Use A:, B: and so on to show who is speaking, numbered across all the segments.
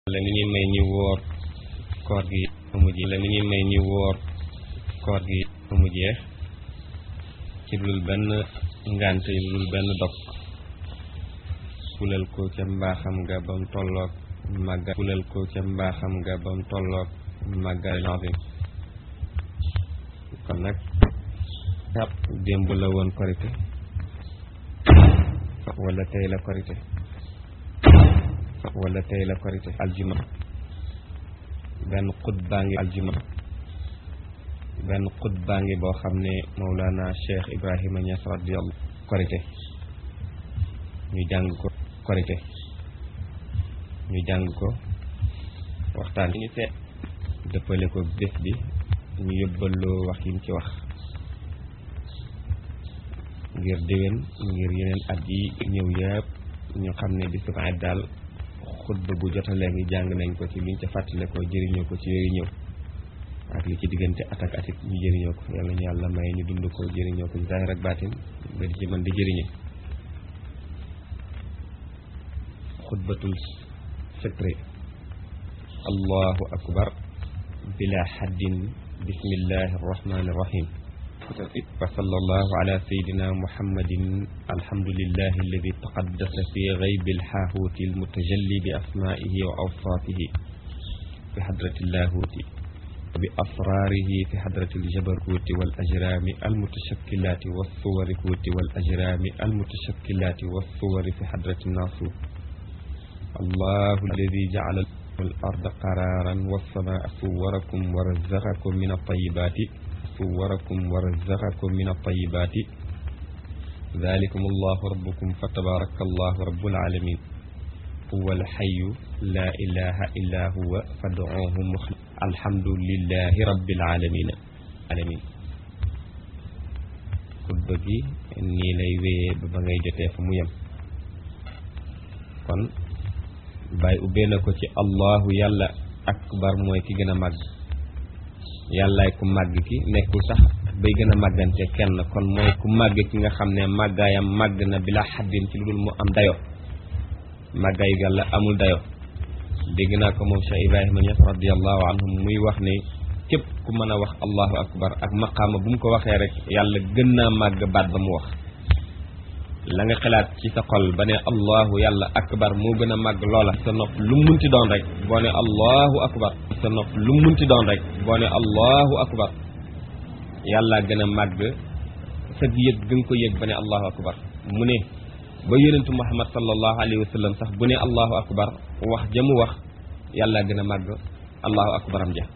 A: la ni ñuy may ñu wóor koor gi amu ji la ni ñuy may ñu wóor koor gi amu jeex ci lul benn ngànt yi lul benn dog fulal ko ca mbaaxam nga bam tolloog màgga fulal ko ca mbaaxam nga bam tolloog màgga azim kon nag jàpp démb la woon korité wala tey la korité wala tey la korité aljuma benn xut baa ngi aljuma benn xut baa ngi boo xam ne Mawlana Cheikh Ibrahima Niass radiyallahu korité ñu jàng ko korité ñu jàng ko waxtaan ñu seet dëppale ko bés bi ñu yóbbaloo wax yi ci wax ngir déwén ngir yeneen at yi ñëw yëpp ñu xam ne bi subaat daal xutba bu jotalee ngi jàng nañ ko ci luñ ca fàttale ko jëriñoo ko ci yooyu ñëw ak li ci diggante at ak atit ñu jëriñoo ko yàlla ñu yàlla may ñu dund ko jëriñoo ko ci zaahir ak baatin nga di ci mën di jëriñe xutbatul fitre allahu akbar bila xaddin bismillahi arrahmani irrahim wa sallallahu ala sayidina muhammadin alhamdulillahi alladi taqaddasa fi gaybi alxaahuuti almutajalli bi asmaihi wa awsaatihi fi xadrati llahuuti bi asraarihi fi xadrati aljabaruuti wal ajraami almutashakilaati wassuwarikuuti wal ajraami almutashakilaati wassuwari fi xadrati naasuut allahu alladi jacala الأرض قرارا والسماء صوركم ورزقكم من الطيبات صوركم ورزقكم من الطيبات ذلكم الله ربكم فتبارك الله رب العالمين هو الحي لا إله إلا هو فادعوه مخلص الحمد لله رب العالمين العالمين xutba gi nii lay wéyee ba ba ngay jotee fa mu yem kon bàyyi ubbee na ko ci allahu yàlla akbar mooy ki gën a màgg yàllaay ku màgg ki nekkul sax bay gën a màggante kenn kon mooy ku màgg ki nga xam ne màggaayam màgg na bila xaddin ci lu dul mu am dayo màggaayu yàlla amul dayo dégg naa ko moom Cheikh Ibrahima Niass radiallahu anhu muy wax ne képp ku mën a wax allahu akbar ak maqaama bu mu ko waxee rek yàlla gën naa màgg baat ba mu wax la nga xalaat ci sa xol ba ne allahu yàlla akbar moo gën a màgg loola sa nopp lu mu munti doon rek boo ne allahu akbar sa nopp lu mu munti doon rek boo ne allahu akbar yàlla gën a màgg sa yëg gën ko yëg ba ne allahu akbar mu ne ba yonentu muhammad sallallahu alayhi wa sallam sax bu ne allahu akbar wax ja mu wax yàlla gën a màgg allahu akbaram ja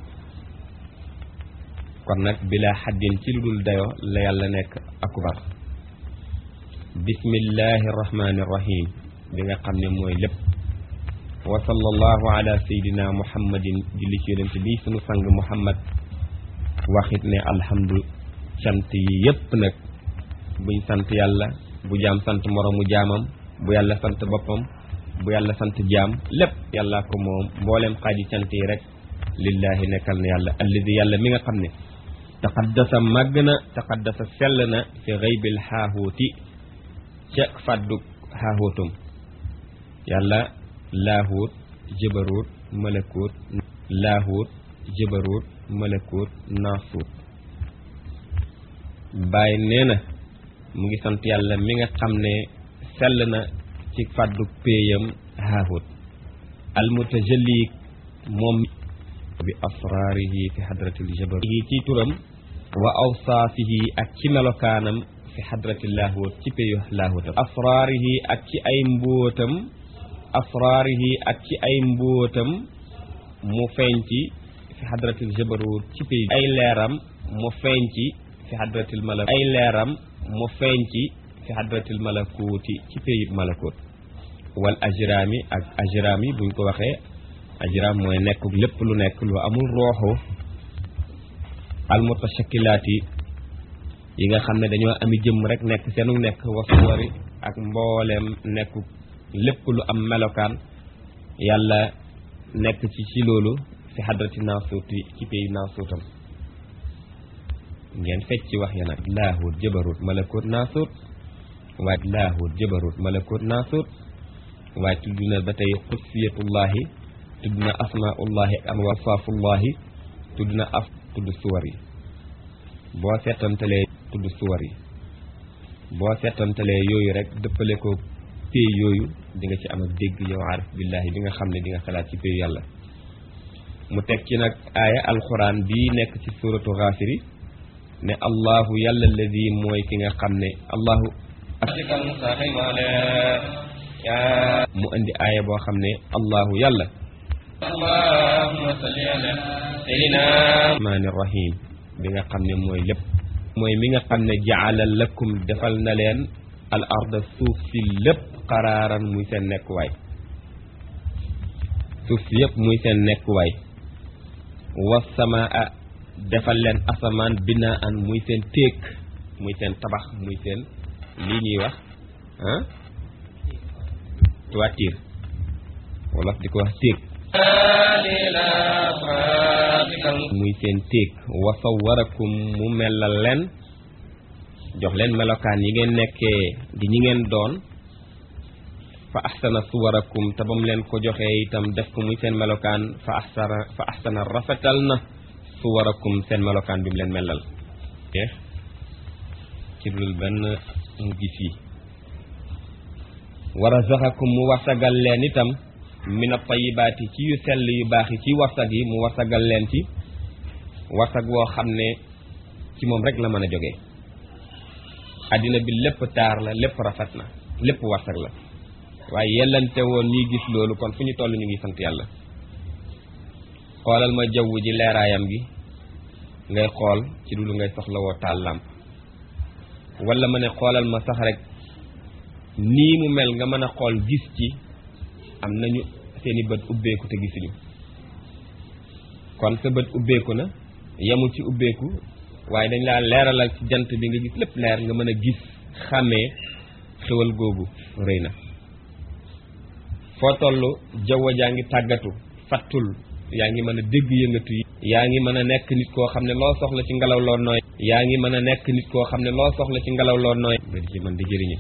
A: kon nag bila xaddin ci lu dul dayo la yàlla nekk akbar bismillahi irrahmani irrahim bi nga xam ne mooy lépp wa sallallahu ala sayidina muhammadin julli ci yonent bi sunu sang muhammad waxit ne alhamdu sant yi yépp nag buñ sant yàlla bu jaam sant moroomu jaamam bu yàlla sant boppam bu yàlla sant jaam lépp yàllaa ko moom mbooleem xaaji sant yi rek lillahi nekkal na yàlla alladi yàlla mi nga xam ne taqaddasa màgg na taqaddasa sell na fi xaybil xaahuuti ca fàddug xaaxootum yàlla laahuut jëbaruut malakuut laahuut jëbaruut malakuut naasuut bàyyi nee na mu ngi sant yàlla mi nga xam ne sell na ci fàddug péeyam xaaxoot almutajalli moom bi asraarihi fi xadratil jabarut yi ci turam wa awsaafihi ak ci melokaanam fi xadrati laahuut ci péyu laahuutam asraarihi ak ci ay mbóotam asraarihi ak ci ay mbóotam mu feeñ ci fi xadratil jabarut ci péyu ay leeram mu feeñ ci fi xadratil malak ay leeram mu feeñ ci fi xadratil malakuuti ci péyu malakut wal ajraami ak ajraami buñ ko waxee ajraam mooy nekk lépp lu nekk lu amul rooxu almutashakilaati yi nga xam ne dañoo ami jëmm rek nekk seenu nekk wasuwari ak mbooleem nekk lépp lu am melokaan yàlla nekk ci ci loolu fi xadrati naasuuti ci pays naasuutam ngeen fecc ci wax ya nag laahut jëbarut malakut naasuut waaye laahut jëbarut malakut naasuut waaye tudd na ba tey xusiyatullahi tudd na asmaullahi ak awsaafullahi tudd na af tudd suwar yi boo seetantalee tudd suwar yi boo seetantalee yooyu rek dëppale ko pay yooyu di nga ci am ak dégg yow arif billahi bi nga xam ne di nga xalaat ci payu yàlla mu teg ci nag aaya alquran bii nekk ci suratu xaafiri ne allahu yàlla alladi mooy ki nga xam ne allahu mu indi aaya boo xam ne allahu yàlla
B: allahumma salli ala sayyidina
A: rahmaani rahim bi nga xam ne mooy lépp mooy mi nga xam ne jaala lakum defal na leen al arda suuf si lépp qaraaran muy seen nekkuwaay suuf si yëpp muy seen nekkuwaay wasamaa defal leen asamaan binaan muy seen téeg muy seen tabax muy seen lii ñuy wax ah toiture wolof di ko wax téeg muy seen téeg wa sawwarakum mu melal leen jox leen melokaan yi ngeen nekkee di ñi ngeen doon fa ahsana suwarakum te ba mu leen ko joxee itam def ko muy seen melokaan fa ahsana fa ahsana rafetal na suwarakum seen melokaan bi mu leen melal jeex ci dul benn mu gis yi wa razaqakum mu wasagal leen itam min at-tayyibaati ci yu sell yu baax yi ci wasag yi mu wasagal leen ci wasag woo xam ne ci moom rek la mën a jógee addina bi lépp taar la lépp rafet na lépp wasag la waaye yellante woon ñuy gis loolu kon fu ñu toll ñu ngi sant yàlla xoolal ma jaww ji leeraayam gi ngay xool ci dulu ngay soxla woo taal làmp wala ma ne xoolal ma sax rek nii mu mel nga mën a xool gis ci am nañu seeni bët ubbeeku te gisuñu kon sa bët ubbeeku na yemul ci ubbeeku waaye dañ laa leeralal ci jant bi nga gis lépp leer nga mën a gis xàmmee xewal googu rëy na foo toll jaww jaa ngi tàggatu fattul yaa ngi mën a dégg yëngatu yi yaa ngi mën a nekk nit koo xam ne loo soxla ci ngelaw loo nooy yaa ngi mën a nekk nit koo xam ne loo soxla ci ngelaw loo nooy nga di ci mën di jëriñu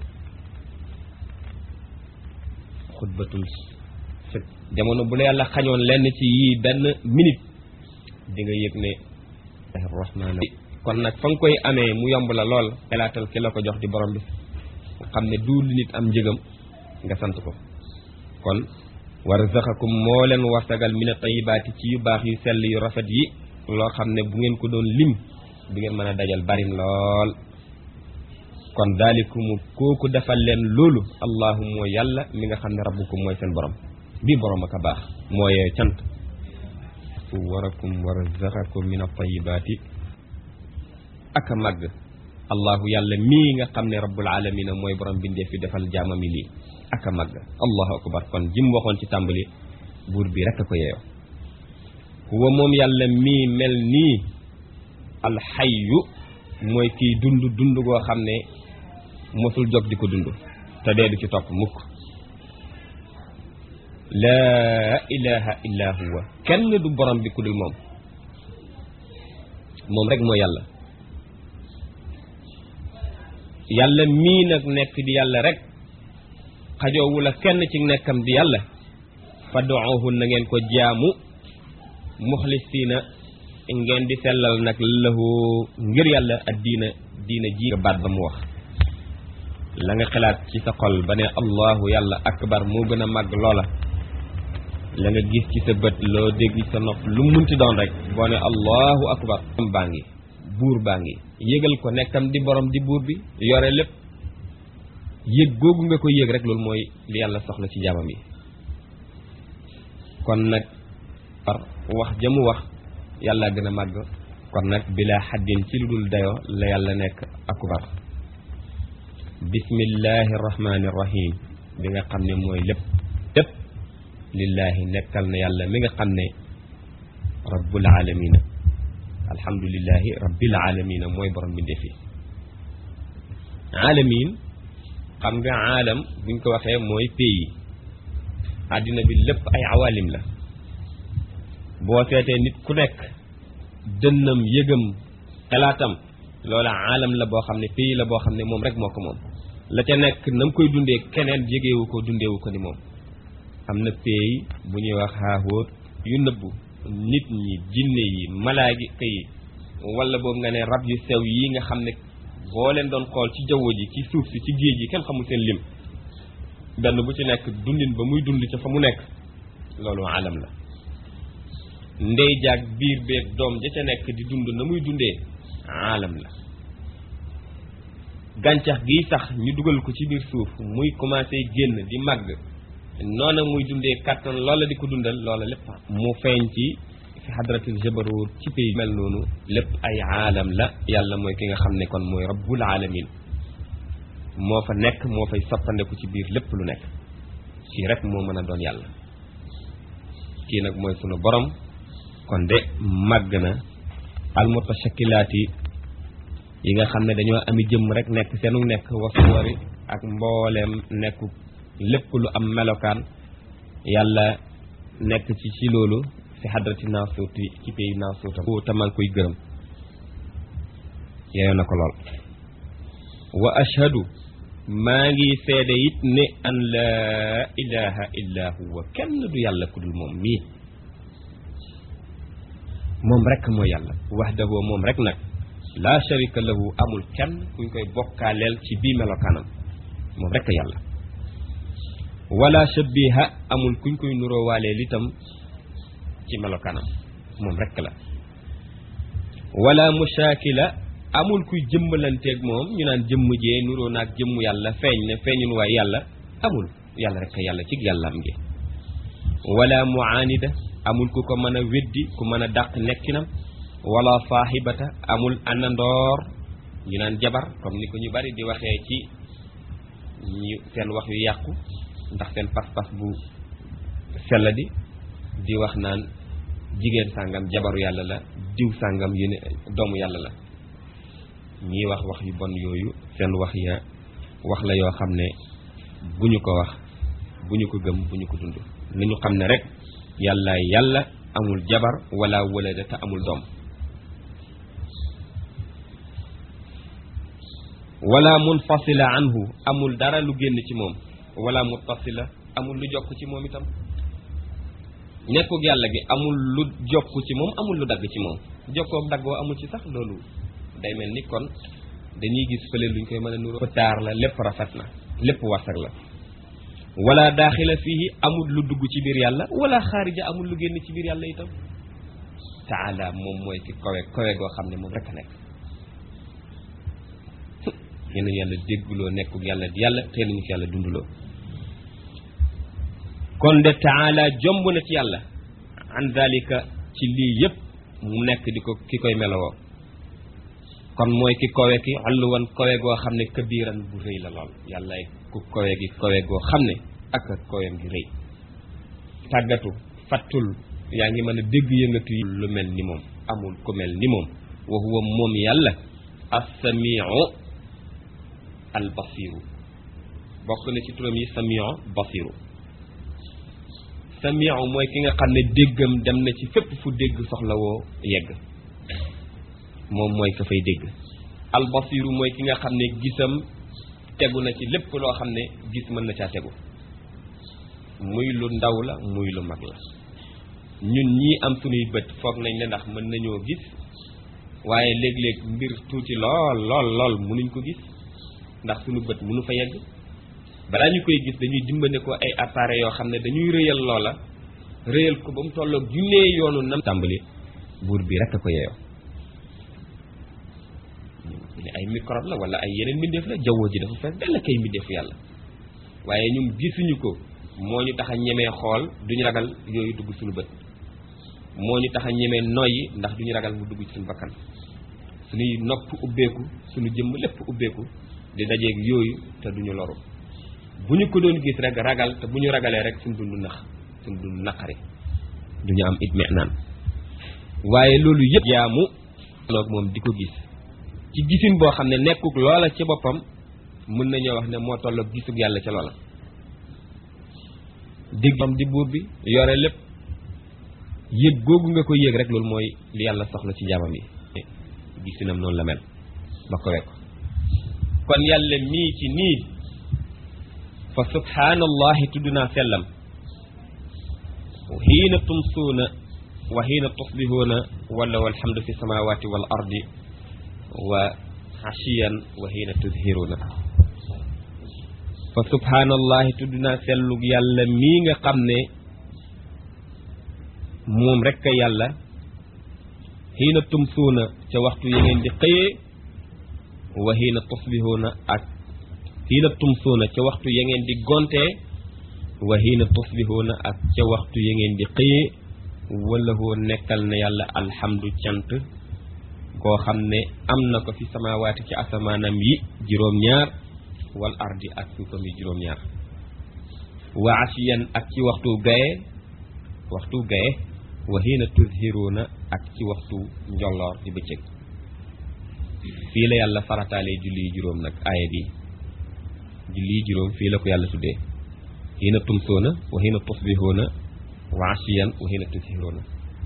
A: xutbatul sëg jamono bu la yàlla xañoon lenn ci yii benn minute di nga yëg ne rahmaan kon nag fa nga koy amee mu yomb la lool xelaatal ki la ko jox di borom bi xam ne du li nit am njëgam nga sant ko kon warzaqakum moo leen warsagal mina tayibaati ci yu baax yu sell yu rafet yi loo xam ne bu ngeen ko doon lim du ngeen mën a dajal barim lool kon daalikumu kooku defal leen loolu allahu mooy yàlla mi nga xam ne rabbukum mooy seen borom bii borom ak a baax mooy cant suwarakum wa razaqakum min at-tayyibaati ak a màgg allahu yàlla mii nga xam ne rabbul alamina mooy borom bindee fi defal jaamami lii ak a màgg allahu akbar kon jim waxoon ci tàmbali buur bi rekk a ko yeeyoo huwa moom yàlla mii mel nii alxayyu mooy kiy dund dund goo xam ne mosul jóg di ko dund te dee du ci topp mukk laa ilaha illa huwa kenn du borom bi ku dul moom moom rek mooy yàlla yàlla mii nag nekk di yàlla rek xajoowu la kenn ci nekkam di yàlla fad'uhu na ngeen ko jaamu muxlisiina ngeen di sellal nag lahu ngir yàlla ak diina diina ji nga baat ba mu wax la nga xalaat ci sa xol ba ne allahu yàlla akbar moo gën a màgg loola la nga gis ci sa bët loo dégg ci sa nopp lu munti doon rek boo ne allahu akbar baa ngi buur baa ngi yëgal ko nekkam di borom di buur bi yore lépp yëg googu nga ko yëg rek loolu mooy li yàlla soxla ci jaamam yi kon nag par wax jamu wax yàlla gën a màgg kon nag bilaa xaddin ci lu dul dayo la yàlla nekk akbar bismillahi rahmani rahim bi nga xam ne mooy lépp lépp lillahi nekkal na yàlla mi nga xam ne rabbul alamina alhamdulillahi rabbil alamina mooy borom bi ndefi alamin xam nga aalam buñ ko waxee mooy pays àddina bi lépp ay awalim la boo seetee nit ku nekk dënnam yëgam xalaatam loola aalam la boo xam ne pays la boo xam ne moom rek moo ko moom la ca nekk na mu koy dundee keneen yëgeewu ko dundeewu ko ni moom am na pays bu ñuy wax xaaxóot yu nëbbu nit ñi jinne yi malaayika yi wala boobu nga ne rab yu sew yi nga xam ne boo leen doon xool ci jaww ji ci suuf si ci géej gi kenn xamul seen lim benn bu ci nekk dundin ba muy dund ca fa mu nekk loolu alam la ndey jaag biir beeg doom ja ca nekk di dund na muy dundee alam la gàncax gi sax ñu dugal ko ci biir suuf muy commencé génn di màgg noona muy dundee kàttan loola di ko dundal loola lépp mu feeñ ci fi hadratil jabarut ci pays mel noonu lépp ay aalam la yàlla mooy ki nga xam ne kon mooy rabbul alamin moo fa nekk moo fay soppandeku ci biir lépp lu nekk kii rek moo mën a doon yàlla kii nag mooy sunu borom kon de màgg na almutashakilaati yi nga xam ne dañoo ami jëmm rek nekk seenu nekk wasuwari ak mbooleem nekku lépp lu am melokaan yàlla nekk ci ci loolu fi hadrati naasuuti ci pays naasuutam te maa ngi koy gërëm yeeyoo na ko lool wa ashhadu maa ngi seede it ne an laa ilaha illa huwa kenn du yàlla ku dul moom mii moom rek mooy yàlla wahdahu moom rek nag laa sharika lahu amul kenn kuñ koy bokkaaleel ci bii melokaanam moom rek yàlla wala shabiha amul kuñ koy nuroowaaleel itam ci melokaanam moom rek la wala mushaakila amul kuy jëmmalanteeg moom ñu naan jëmm jee nuroo naag jëmm yàlla feeñ ne feeñun waay yàlla amul yàlla rek yàlla ci yàllaam gi wala muaanida amul ku ko mën a weddi ku mën a dàq nekkinam wala saaxibata amul àndandoor ñu naan jabar comme ni ko ñu bari di waxee ci ñu seen wax yu yàqu ndax seen pas-pas bu sell di di wax naan jigéen sàngam jabaru yàlla la diw sàngam yéen doomu yàlla la ñii wax wax yu bon yooyu seen wax ya wax la yoo xam ne bu ñu ko wax bu ñu ko gëm bu ñu ko dund nañu xam ne rek yàlla yàlla amul jabar wala walada te amul doom wala munfasila anhu amul dara lu génn ci moom wala muttasila amul lu jokk ci moom itam nekkug yàlla gi amul lu jokk ci moom amul lu dagg ci moom jokkoog daggoo amul ci sax loolu day mel ni kon dañuy gis fële luñ koy mën a nuroo taar la lépp rafet na lépp warsak la wala daaxila fii amul lu dugg ci biir yàlla wala xaarija amul lu génn ci biir yàlla itam taala moom mooy ki kowe kowe goo xam ne moom rek a nekk yeneen yàlla dégguloo nekkug yàlla di yàlla tey nañu ko yàlla dunduloo kon de taala jomb na ci yàlla an dalika ci lii yëpp mu nekk di ko ki koy melowoo kon mooy ki kowe ki alluwan kowe goo xam ne kabiran bu rëy la lool yàlla ku kowe gi kowe goo xam ne ak ak kowem gi rëy tàggatu fattul yaa ngi mën a dégg yëngatu yi lu mel ni moom amul ku mel ni moom wa huwa moom yàlla as-samiu al-basiru bokk na ci turam yi samiu basiru samiu mooy ki nga xam ne déggam dem na ci fépp fu dégg soxlawoo yegg moom mooy ka fay dégg albasiru mooy ki nga xam ne gisam tegu na ci lépp loo xam ne gis mën na caa tegu muy lu ndaw la muy lu mag la ñun ñii am suñuy bët foog nañ ne ndax mën nañoo gis waaye léeg-léeg mbir tuuti lool lool lool mënuñ ko gis ndax suñu bët mënu fa yegg balaa ñu koy gis dañuy dimbane ko ay appareils yoo xam ne dañuy rëyal loola rëyal ko ba mu tolloog junnee yoonu nam tàmbali buur bi rek a ko yeeyoo li ay microbe la wala ay yeneen mbindeef la jaww ji dafa fees dell kay mbindeefu yàlla waaye ñun gisuñu ko moo ñu tax a ñemee xool duñu ragal yooyu dugg suñu bët moo ñu tax a ñemee noyyi ndax duñu ragal mu dugg ci suñu bakkan suñuy nopp ubbeeku suñu jëmm lépp ubbeeku di dajeeg yooyu te duñu loru bu ñu ko doon gis rek ragal te bu ñu ragalee rek suñu dund nax suñu dund naqari duñu am it naan waaye loolu yëpp jaamu loog moom di ko gis ci gisin boo xam ne nekkuk loola ci boppam mën nañoo wax ne moo tolloog gisug yàlla ca loola déggam di buur bi yore lépp yëg googu nga ko yëg rek loolu mooy li yàlla soxla ci jaamam yi gisinam noonu la mel ba ko wekk kon yàlla mii ci nii fa subhaanallahi tudd naa sellam xiina tumsuuna wa xiina tusbihuuna wala walhamdu fi samawati wal ardi wa xashiyan wa xiina tuzhiruuna fa subhaanallahi tudd naa sellug yàlla mii nga xam ne moom rekk a yàlla xiina tumsuuna ca waxtu ya ngeen di xëyee wa xiina tusbihuuna ak xiina tumsuuna ca waxtu ya ngeen di gontee wa xiina tusbihuuna ak ca waxtu ya ngeen di xëyee wala hoo nekkal na yàlla alhamdu cant koo xam ne am na ko fi samawaati ci asamaanam yi juróom-ñaar wal ardi ak suufam yi juróom-ñaar wa asiyan ak ci waxtu gaye waxtu gaye wa xiina tuzhiruuna ak ci waxtu njolloor di bëccëg fii la yàlla farataalee julli yi juróom nag aaya bi julli yi juróom fii la ko yàlla tuddee xiina tumsoona wa xiina tusbihuuna wa asiyan wa xiina tuzhiruuna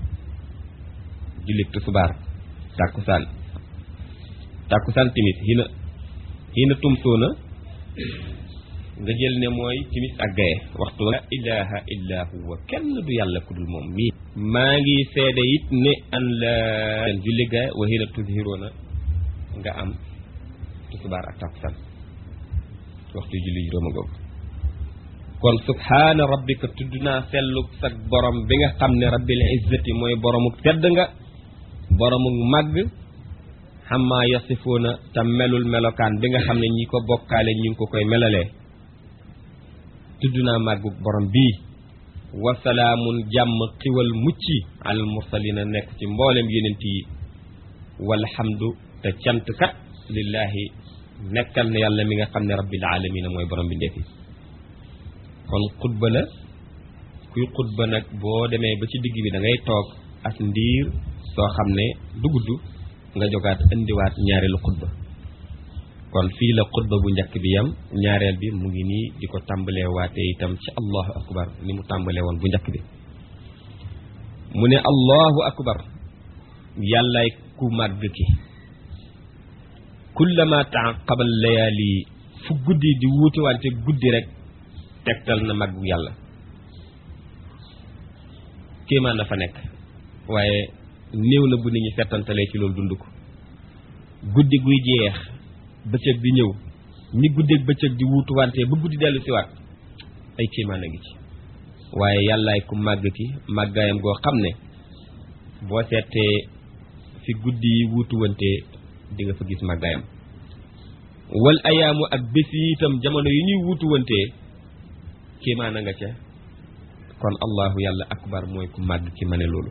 A: julli tusubaar tàkkusaan tàkkusaan timis xiina xiina tumsoona nga jël ne mooy timis ak gaye waxtu la ilaha illa huwa kenn du yàlla ku dul moom mii maa ngi seede it ne an la julli gaye wa xiina tuzhiruuna nga am tusubaar ak tàkkusaan waxtu julli juróoma googu kon subhaana rabbika tudd naa sellug sag borom bi nga xam ne rabbil izzati mooy boromuk tedd nga boromuk màgg xammaa yasifuuna te melul melokaan bi nga xam ne ñi ko bokkaale ñi ngi ko koy melalee tudd naa màgguk borom bii wasalaamun jàmm xiwal mucci alal mursalina nekk ci mboolem yenent yi walhamdu te cant kat lillaahi nekkal na yàlla mi nga xam ne rabbil alamina mooy borom bi ndefi kon xutba la kuy xutba nag boo demee ba ci digg bi da ngay toog as ndiir soo xam ne du gudd nga jogaat indiwaat ñaareelu xutba kon fii la xutba bu njëkk bi yam ñaareel bi mu ngi nii di ko tàmbalee waatee itam ci allahu akbar ni mu tàmbalee woon bu njëkk bi mu ne allahu akbar yàllaay ku màgg ki kullama taaqabal layaali fu guddi di wuute wante guddi rek tegtal na màggu yàlla kéemaan dafa nekk waaye néew na bu nit ñi settantalee ci loolu dund ko guddi guy jeex bëccëg di ñëw ni guddeeg bëccëg di wuutu wante ba guddi dellu siwaat ay kéemaan a ngi ci waaye yàllaay ku màgg ki màggaayam goo xam ne boo seetee fi guddi yi wuutu wante di nga fa gis màggaayam wal ayaamu ak bés yi itam jamono yi ñuy wuutu wante kéemaan a nga ca kon allahu yàlla akbar mooy ku màgg ki ma ne loolu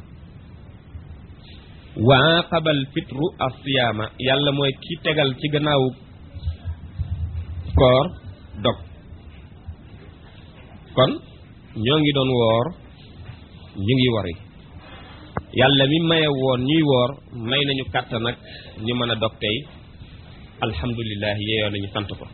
A: wa aqabal fitru asiyaama yàlla mooy ki tegal ci gannaawu koor dog kon ñoo ngi doon woor ñu ngi wori yàlla mi maye woon ñuy woor may nañu kàttan nag ñu mën a dog tey alhamdulilah yeeyoo nañu sant ko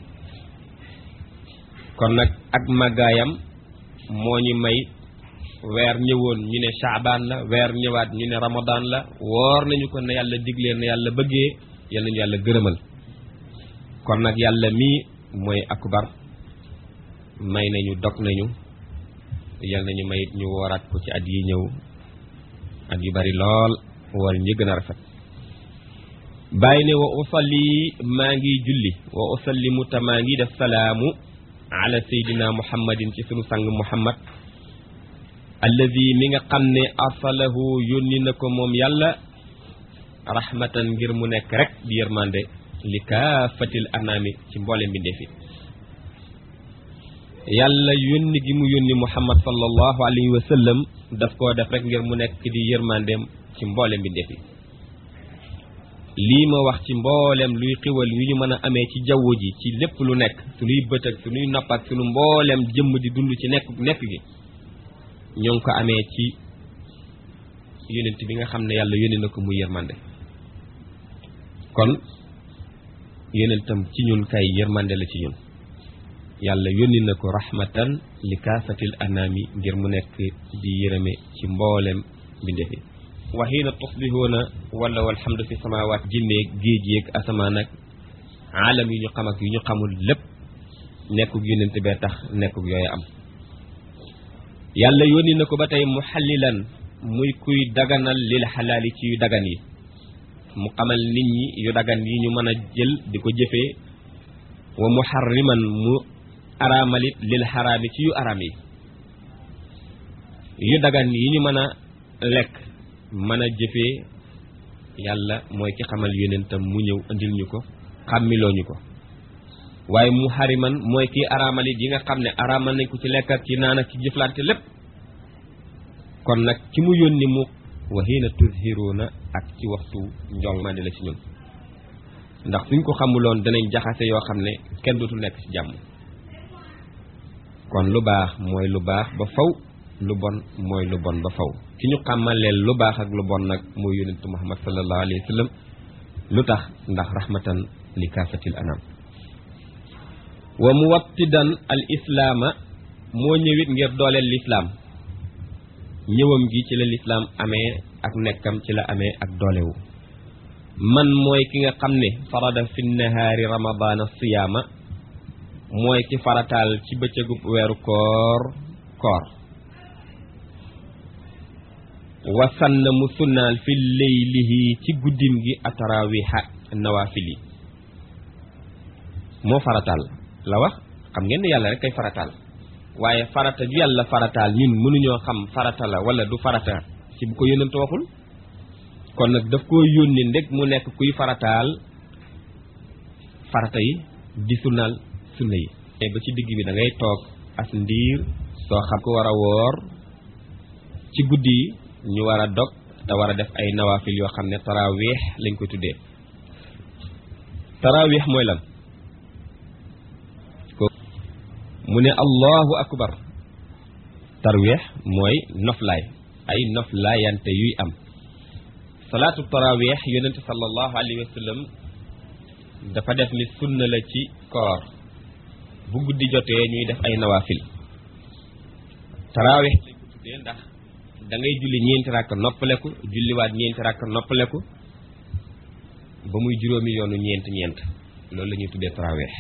A: kon nag ak màggaayam moo ñu may weer ñëwoon ñu ne shaabaan la weer ñëwaat ñu ne ramadan la woor nañu ko ne yàlla diglee na yàlla bëggee yal nañu yàlla gërëmal kon nag yàlla mii mooy akbar may nañu dog nañu yal nañu may ñu wooraat ko ci at yi ñëw at yu bari lool woor ñi gën a rafet bàyyi ne wa usalli maa ngi julli wa usallimu ta maa ngi def salaamu ala seydina muhammadin ci sunu sang muhammad alladi mi nga xam ne arsalahu yónni na ko moom yàlla rahmatan ngir mu nekk rek di yërmande li kaafatil anaami ci mboole mbindeefi yàlla yónni gi mu yónni muhammad sallallahu alayhi wa sallam daf koo def rek ngir mu nekk di yërmandeem ci mboole mbindeefi lii ma wax ci mboolem luy xiwal yu ñu mën a amee ci jaww ji ci lépp lu nekk suñuy bët ak suñuy nopp ak suñu mboolem jëmm di dund ci nekk nekk gi ñoo ngi ko amee ci yonent bi nga xam ne yàlla yónni na ko muy yërmande kon yonentam ci ñun kay yërmande la ci ñun yàlla yónni na ko rahmatan li kaafatil anaami ngir mu nekk di yërëme ci mboolem mbindeef yi wa xiina tusbihuuna wala walhamdu fi samawaat jinneeg géej yeeg asamaan ak aalam yu ñu xam ak yu ñu xamul lépp nekkug yonent bee tax nekkug yooyu am yàlla yónni na ko ba tey muxallilan muy kuy daganal lil xalaali ci yu dagan yi mu xamal nit ñi yu dagan yi ñu mën a jël di ko jëfee wa muharriman mu araamalit lil xaraami ci yu araam yi yu dagan yi ñu mën a lekk mën a jëfee yàlla mooy ki xamal yonentam mu ñëw indil ñu ko xàmmiloo ñu ko waaye mu xariman mooy kii araamalit yi nga xam ne araamal nañ ko ci lekk ak ci naan ak ci jëflante lépp kon nag ki mu yónni mu wa hiina tuzhiruuna ak ci waxtu njong mandi la ci ñun ndax suñ ko xamuloon danañ jaxase yoo xam ne kenn dootul nekk ci jàmm kon lu baax mooy lu baax ba faw lu bon mooy lu bon ba faw ki ñu xàmmaleel lu baax ak lu bon nag mooy yonentu muhammad sallallahu alayhi wa sallam lu tax ndax rahmatan li kaafatil anam wa muwattidan al islaama moo ñëwit ngir dooleel lislaam ñëwam gi ci la lislaam amee ak nekkam ci la amee ak doolewu man mooy ki nga xam ne farada fi nahaari ramadaana siyaama mooy ki farataal ci bëccëgub weeru koor koor wasanna mu sunnaal fi leylihi ci guddim gi atarawiha nawaafil yi moo farataal la wax xam ngeen ne yàlla rek kay farataal waaye farata ju yàlla farataal ñun mënuñoo xam farata la wala du farata ci bu ko yónnante waxul kon nag daf koo yónni ndeg mu nekk kuy farataal farata yi di sunnaal sunna yi te ba ci digg bi da ngay toog as ndiir soo xam ko war a woor ci guddi yi ñu war a dog te war a def ay nawaafil yoo xam ne taraweex lañ ko tuddee taraweex mooy lan mu ne allahu akbar tarweex mooy noflaay ay noflaayante yuy am salaatu taraweex yonente sallallahu alayhi wa sallam dafa def ni sunna la ci koor bu guddi jotee ñuy def ay nawaafil taraweex lañ ko tuddee ndax da ngay julli ñeenti rakk noppaleku julliwaat ñeenti rakk noppaleku ba muy juróomi yoonu ñeent ñeent loolu la ñuy tuddee taraweex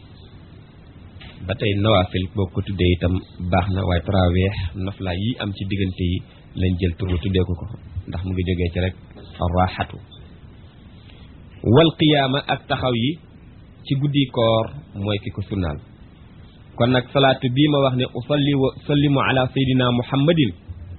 A: ba tey nawaafil boo ko tuddee itam baax na waaye taraweex noflaa yi am ci diggante yi lañ jël tur tuddee ko ko ndax mu ngi jógee ci rek raxatu wal qiyaama ak taxaw yi ci guddi koor mooy ki ko sunnaal kon nag salaatu bii ma wax ne usalli wa sallimu ala sayyidina muhammadin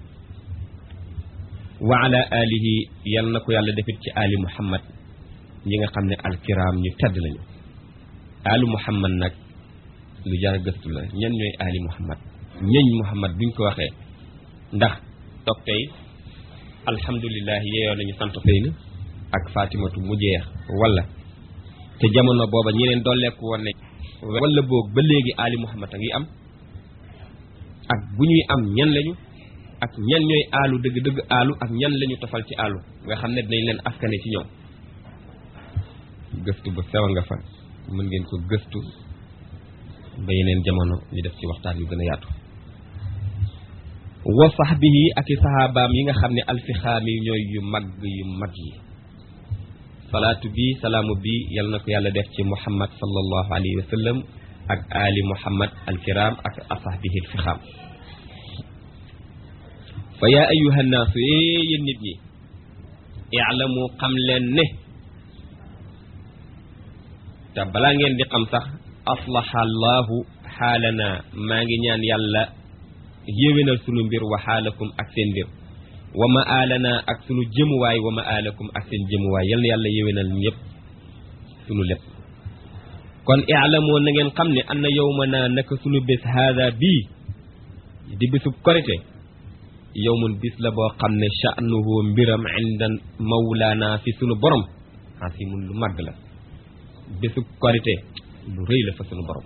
A: wa ala alihi yal na ko yàlla defit ci ali muhammad ñi nga xam ne alkiram ñu tedd lañu ali muhammad nag lu jar gëstu la ñan ñooy ali muhammad ñeñ muhammad buñ ko waxee ndax toog tey alhamdulilah yeeyoo nañu sant Seyna ak fatimatu mu jeex wala te jamono booba ñeneen dolleeku woon ne wala boog ba léegi ali muhammad a ngi am ak bu ñuy am ñan lañu ak ñan ñooy aalu dëgg-dëgg aalu ak ñan lañu tofal ci aalu nga xam ne dinañ leen askane ci ñoom gëstu ba sew nga fa mën ngeen ko gëstu ba yeneen jamono ñu def ci waxtaan yu gën a yaatu wa sahbihi ak i sahabaam yi nga xam ne alfixaami ñooy yu mag yu mag yi salaatu bi salaamu bi yal na ko yàlla def ci muhammad sallallahu alayhi wa sallam ak ali muhammad alkiram ak asahbihi alfixaam fa yaa ayuha nnaasu ee yéen nit ñi i'lamu xam leen ne te balaa ngeen di xam sax aslaha allahu xaalana maa ngi ñaan yàlla yéwénal sunu mbir wa xaalakum ak seen mbir wa ma aalana ak sunu jëmuwaay wa ma aalakum ak seen jëmuwaay yal na yàlla yéwénal ñëpp sunu lépp kon i'lamu na ngeen xam ne anna yawmana naka sunu bés haada bii di bésub korite yowmun bis la boo xam ne sha'nuhu mbiram inda mawlaana fi sunu borom xasimun lu màgg la bésu korite lu rëy la fa sunu borom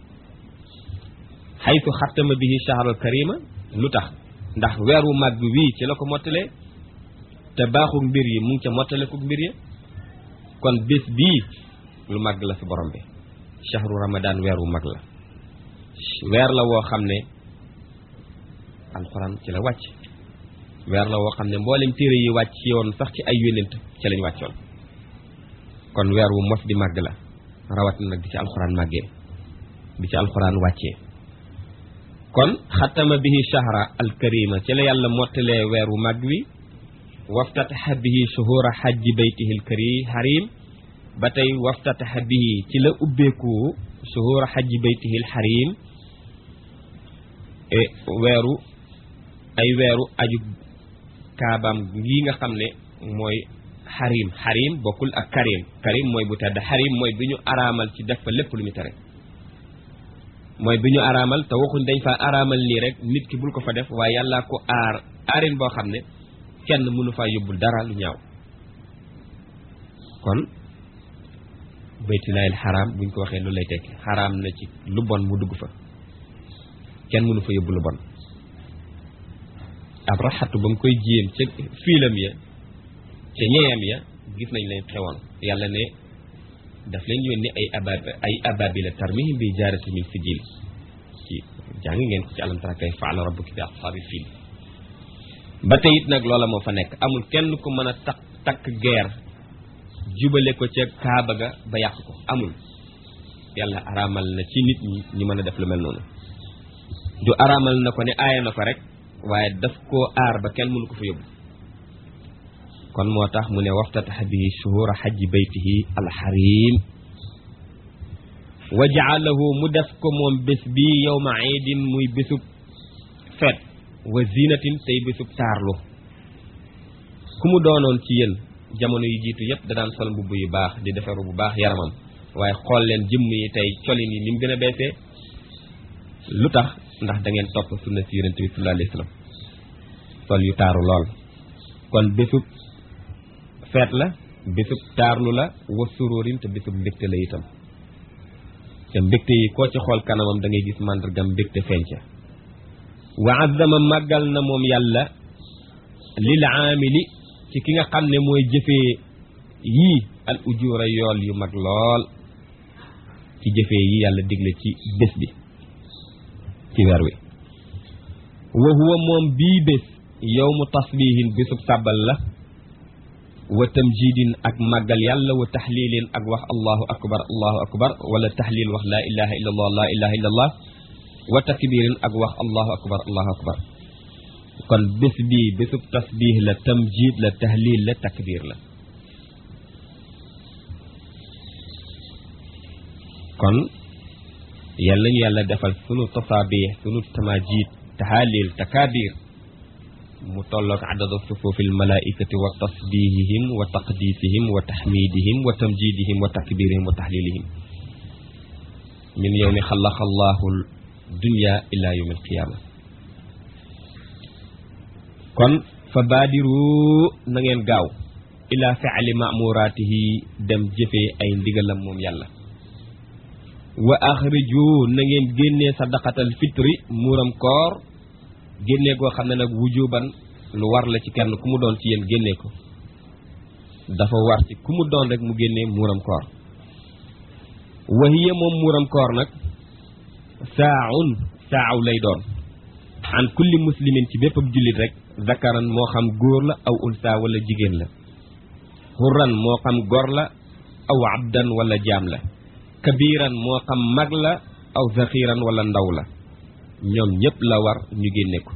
A: xaytu xattama bihi shahral karima lu tax ndax weer wu màgg wii ci la ko mottalee te baaxul mbir yi mu ngi ca mottale ko mbir ya kon bés bii lu màgg la fi borom bi shahru ramadan weer wu mag la weer la woo xam ne alxuraan ci la wàcc weer la woo xam ne mboolem téere yi wàcc yoon sax ci ay yónent ci lañ wàccoon kon weer wu mos di màgg la rawat na nag di ci alxuraan màggee di ci alxuraan wàccee kon xatama bihi shahra alkarima ci la yàlla mottalee weer wu mag wi waftataxa bihi shuhura xajji baytihi alkari harim ba tey waftataxa bihi ci la ubbeeku shuhura xajji baytihi alxarim e weeru ay weeru aju kaabaam ngi nga xam ne mooy xarim xarim bokkul ak karim karim mooy bu tedd xarim mooy bi ñu araamal ci def fa lépp lu ñu tere mooy bi ñu araamal te waxuñ dañ fa araamal nii rek nit ki bul ko fa def waaye yàllaa ko aar aarin boo xam ne kenn mënu faa yóbbul dara lu ñaaw kon baytilaayil xaraam buñ ko waxee lu lay tekki xaraam na ci lu bon mu dugg fa kenn mënu fa yóbbu lu bon ab raxatu ba mu koy jéem ca fiilam ya ca ñeyam ya gis nañ leen xewoon yàlla ne daf leen yónni ay abab ay ababila tarmihim bi jaarati min sijil ci jàng ngeen ko ci alam tara kayfa fa'ala rabbuka bi ashaabil fiil ba tey it nag loola moo fa nekk amul kenn ku mën a takk takk geer jubale ko ca kaaba ga ba yàq ko amul yàlla araamal na ci nit ñi ñu mën a def lu mel noonu du araamal na ko ne aaya na ko rek waaye daf koo aar ba kenn mënu ko fa yóbbu kon moo tax mu ne waftataxa bihi shuhura xajji baytihi alxarim wa jaalahu mu def ko moom bés bi yowma iidin muy bésub feet wa zinatin tey bésub taarlu ku mu doonoon ci yéen jamono yu jiitu yépp da daan sol mbubb yu baax di defaru bu baax yaramam waaye xool leen jëmm yi tey colin yi ni mu gën a beesee lu tax ndax da ngeen topp sunna si yonent bi sallallahu alayhi wa sallam sol yu taaru lool kon bésub feet la bésub taarlu la wa suróorin te bésub mbégte la itam te mbégte yi koo ci xool kanamam da ngay gis màndargam mbégte feeñ ca wa azzama màggal na moom yàlla lil aamili ci ki nga xam ne mooy jëfee yii al ujura yool yu mag lool ci jëfee yi yàlla digle ci bés bi ci weer wi wa huwa moom bii bés yawmu tasbihin bésub sàbbal la wa tamjidin ak màggal yàlla wa taxlilin ak wax allahu akbar allahu akbar wala taxlil wax laa ilaha illa allah laa ilaha illa allah wa takbirin ak wax allahu akbar allahu akbar kon bés bii bésub tasbih la tamjid la tahlil la takbir la kon yàlla ñu yàlla defal sunu tasaabih sunu tamajid tahalil takabir mu tolloog adada sufuufil malaikati wa tasbihihim wa taqdisihim wa taxmidihim wa tamjidihim wa takbirihim wa tahlilihim min yowmi xalaqa allahu dunya ila yawmi alqiyama kon fa baadiru na ngeen gaaw ila fi'li ma'muratihi dem jëfee ay ndigalam moom yàlla wa axriju na ngeen génnee sadaqatal fitri muuram koor génnee koo xam ne nag wujuban lu war la ci kenn ku mu doon ci yéen génnee ko dafa war ci ku mu doon rek mu génnee muuram koor wa hiya moom muuram koor nag saaun saaw lay doon an kulli muslimin ci bépp ab jullit rek zakaran moo xam góor la aw unsa wala jigéen la hurran moo xam gor la aw abdan wala jaam la kabiran moo xam mag la aw zaxiran wala ndaw la ñoom ñépp la war ñu génne ko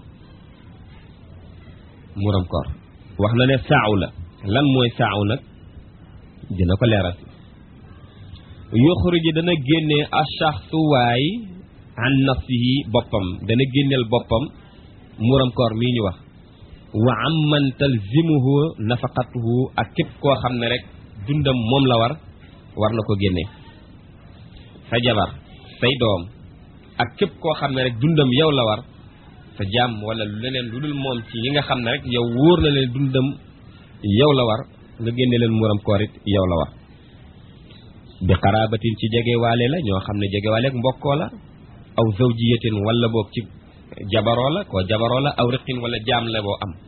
A: muram koor wax na ne saaw la lan mooy saaw nag dina ko leeral yuxruji dana génne achaxsu waay an nafsihi boppam dana génneel boppam muram koor mii ñu wax wa amman talzimuhu nafaqatuhu ak képp koo xam ne rek dundam moom la war war na ko génne sa jabar say doom ak képp koo xam ne rek dundam yow la war sa jaam wala lu leneen lu dul moom ci yi nga xam ne rek yow wóor na leen dundam yow la war nga génne leen muram koor it yow la war bi xaraabatin ci jegewaale la ñoo xam ne jegewaale ak mbokkoo la aw zawjiyatin wala boog ci jabaroo la koo jabaroo la aw riqin wala jaam la boo am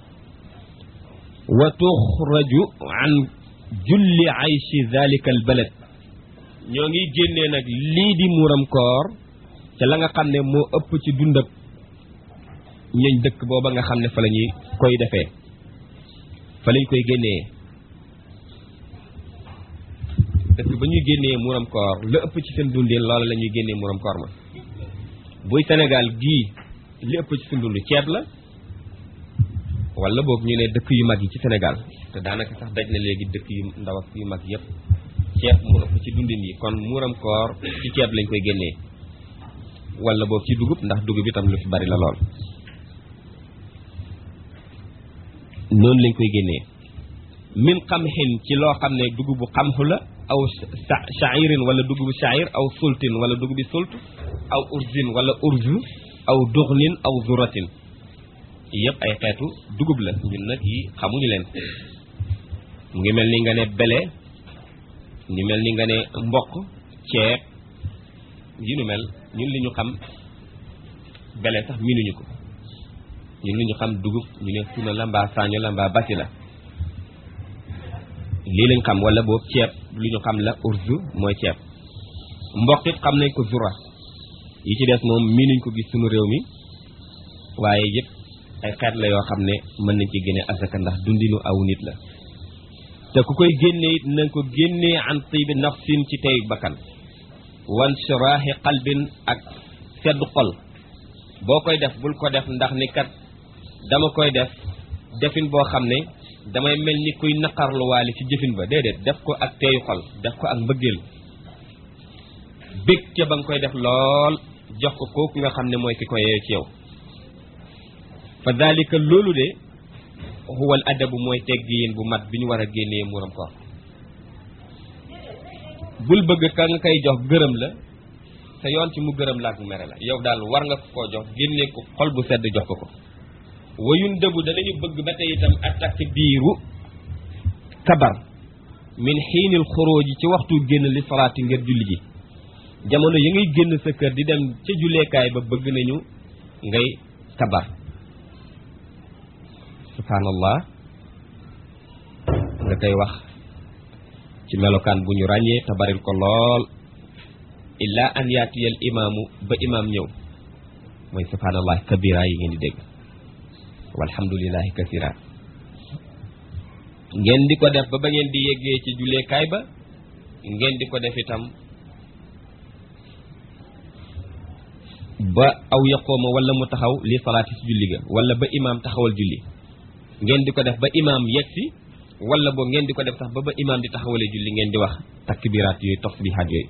A: wa tuxraju an julli ayshi zalika al balad ñoo ngi génnee nag lii di muuram koor ca la nga xam ne moo ëpp ci dundab ñeñ dëkk booba nga xam ne fa la ñuy koy defee fa lañ koy génnee dëkk ba ñuy génnee muuram koor la ëpp ci seen dundin loola la ñuy génnee muuram koor ma buy Sénégal gii li ëpp ci sundund ceeb la wala boog ñu ne dëkk yu mag yi ci Sénégal te daanaka sax daj na léegi dëkk yu ndaw ak yu mag yépp ceeb mu ëpp ci dundin yi kon muuram koor ci ceeb lañ koy génnee wala boog ci dugub ndax dugub itam lu fi bari la lool noonu lañ koy génnee min xamxin ci loo xam ne dugubu xamxu la aw shairin wala dugubu shair aw sultin wala dugubi sult aw urzin wala urzu aw duxnin aw zuratin yëpp ay xeetu dugub la ñun nag yi xamuñu leen mu ngi mel ni nga ne bele ngi mel ni nga ne mboq ceeb yi nu mel ñun li ñu xam bele sax miinuñu ko ñun li ñu xam dugub ñu ne suna la mbaa saaño la mbaa basi la lii lañ xam wala boobu ceeb lu ñu xam la urzu mooy ceeb mboq it xam nañ ko zura yi ci des moom miinuñ ko gis sunu réew mi waaye yëpp ay xeet la yoo xam ne mën nañ ci génne asaka ndax dundinu aw nit la te ku koy génne it nañ ko génnee an tibi nafsin ci tey bakkan wan shiraahi qalbin ak sedd xol boo koy def bul ko def ndax ni kat dama koy def defin boo xam ne damay mel ni kuy naqarluwaale ci jëfin ba déedéet def ko ak teeyu xol def ko ak mbëggeel bég ca ba nga koy def lool jox ko kooku nga xam ne mooy ki ko yeeyo ci yow fa dalika loolu de huwal adabu mooy teggiin bu mat bi ñu war a génnee muuram koor bul bëgg ka nga koy jox gërëm la sa yoon ci mu gërëm la ak mu mere la yow daal war nga ko koo jox génnee ko xol bu sedd jox ko ko wayun dëbu danañu bëgg ba tey itam attaque biiru kabar min xiinil xuróoji ci waxtu génn li salaati ngir julli ji jamono yi ngay génn sa kër di dem ca julleekaay ba bëgg nañu ngay kabar subhaanallah nga koy wax ci melokaan bu ñu ràññee te baril ko lool illa an yaatiyal imaamu ba imaam ñëw mooy subhaanallah kabira yi ngeen di dégg walhamdulillahi kasira ngeen di ko def ba ba ngeen di yeggee ci julleekaay ba ngeen di ko def itam ba aw yaqooma wala mu taxaw li salaati si julli ga wala ba imaam taxawal julli ngeen di ko def ba imaam yegsi wala boo ngeen di ko def sax ba ba imaam di taxawale julli ngeen di wax takbiraat yooyu tasbihaat yooyu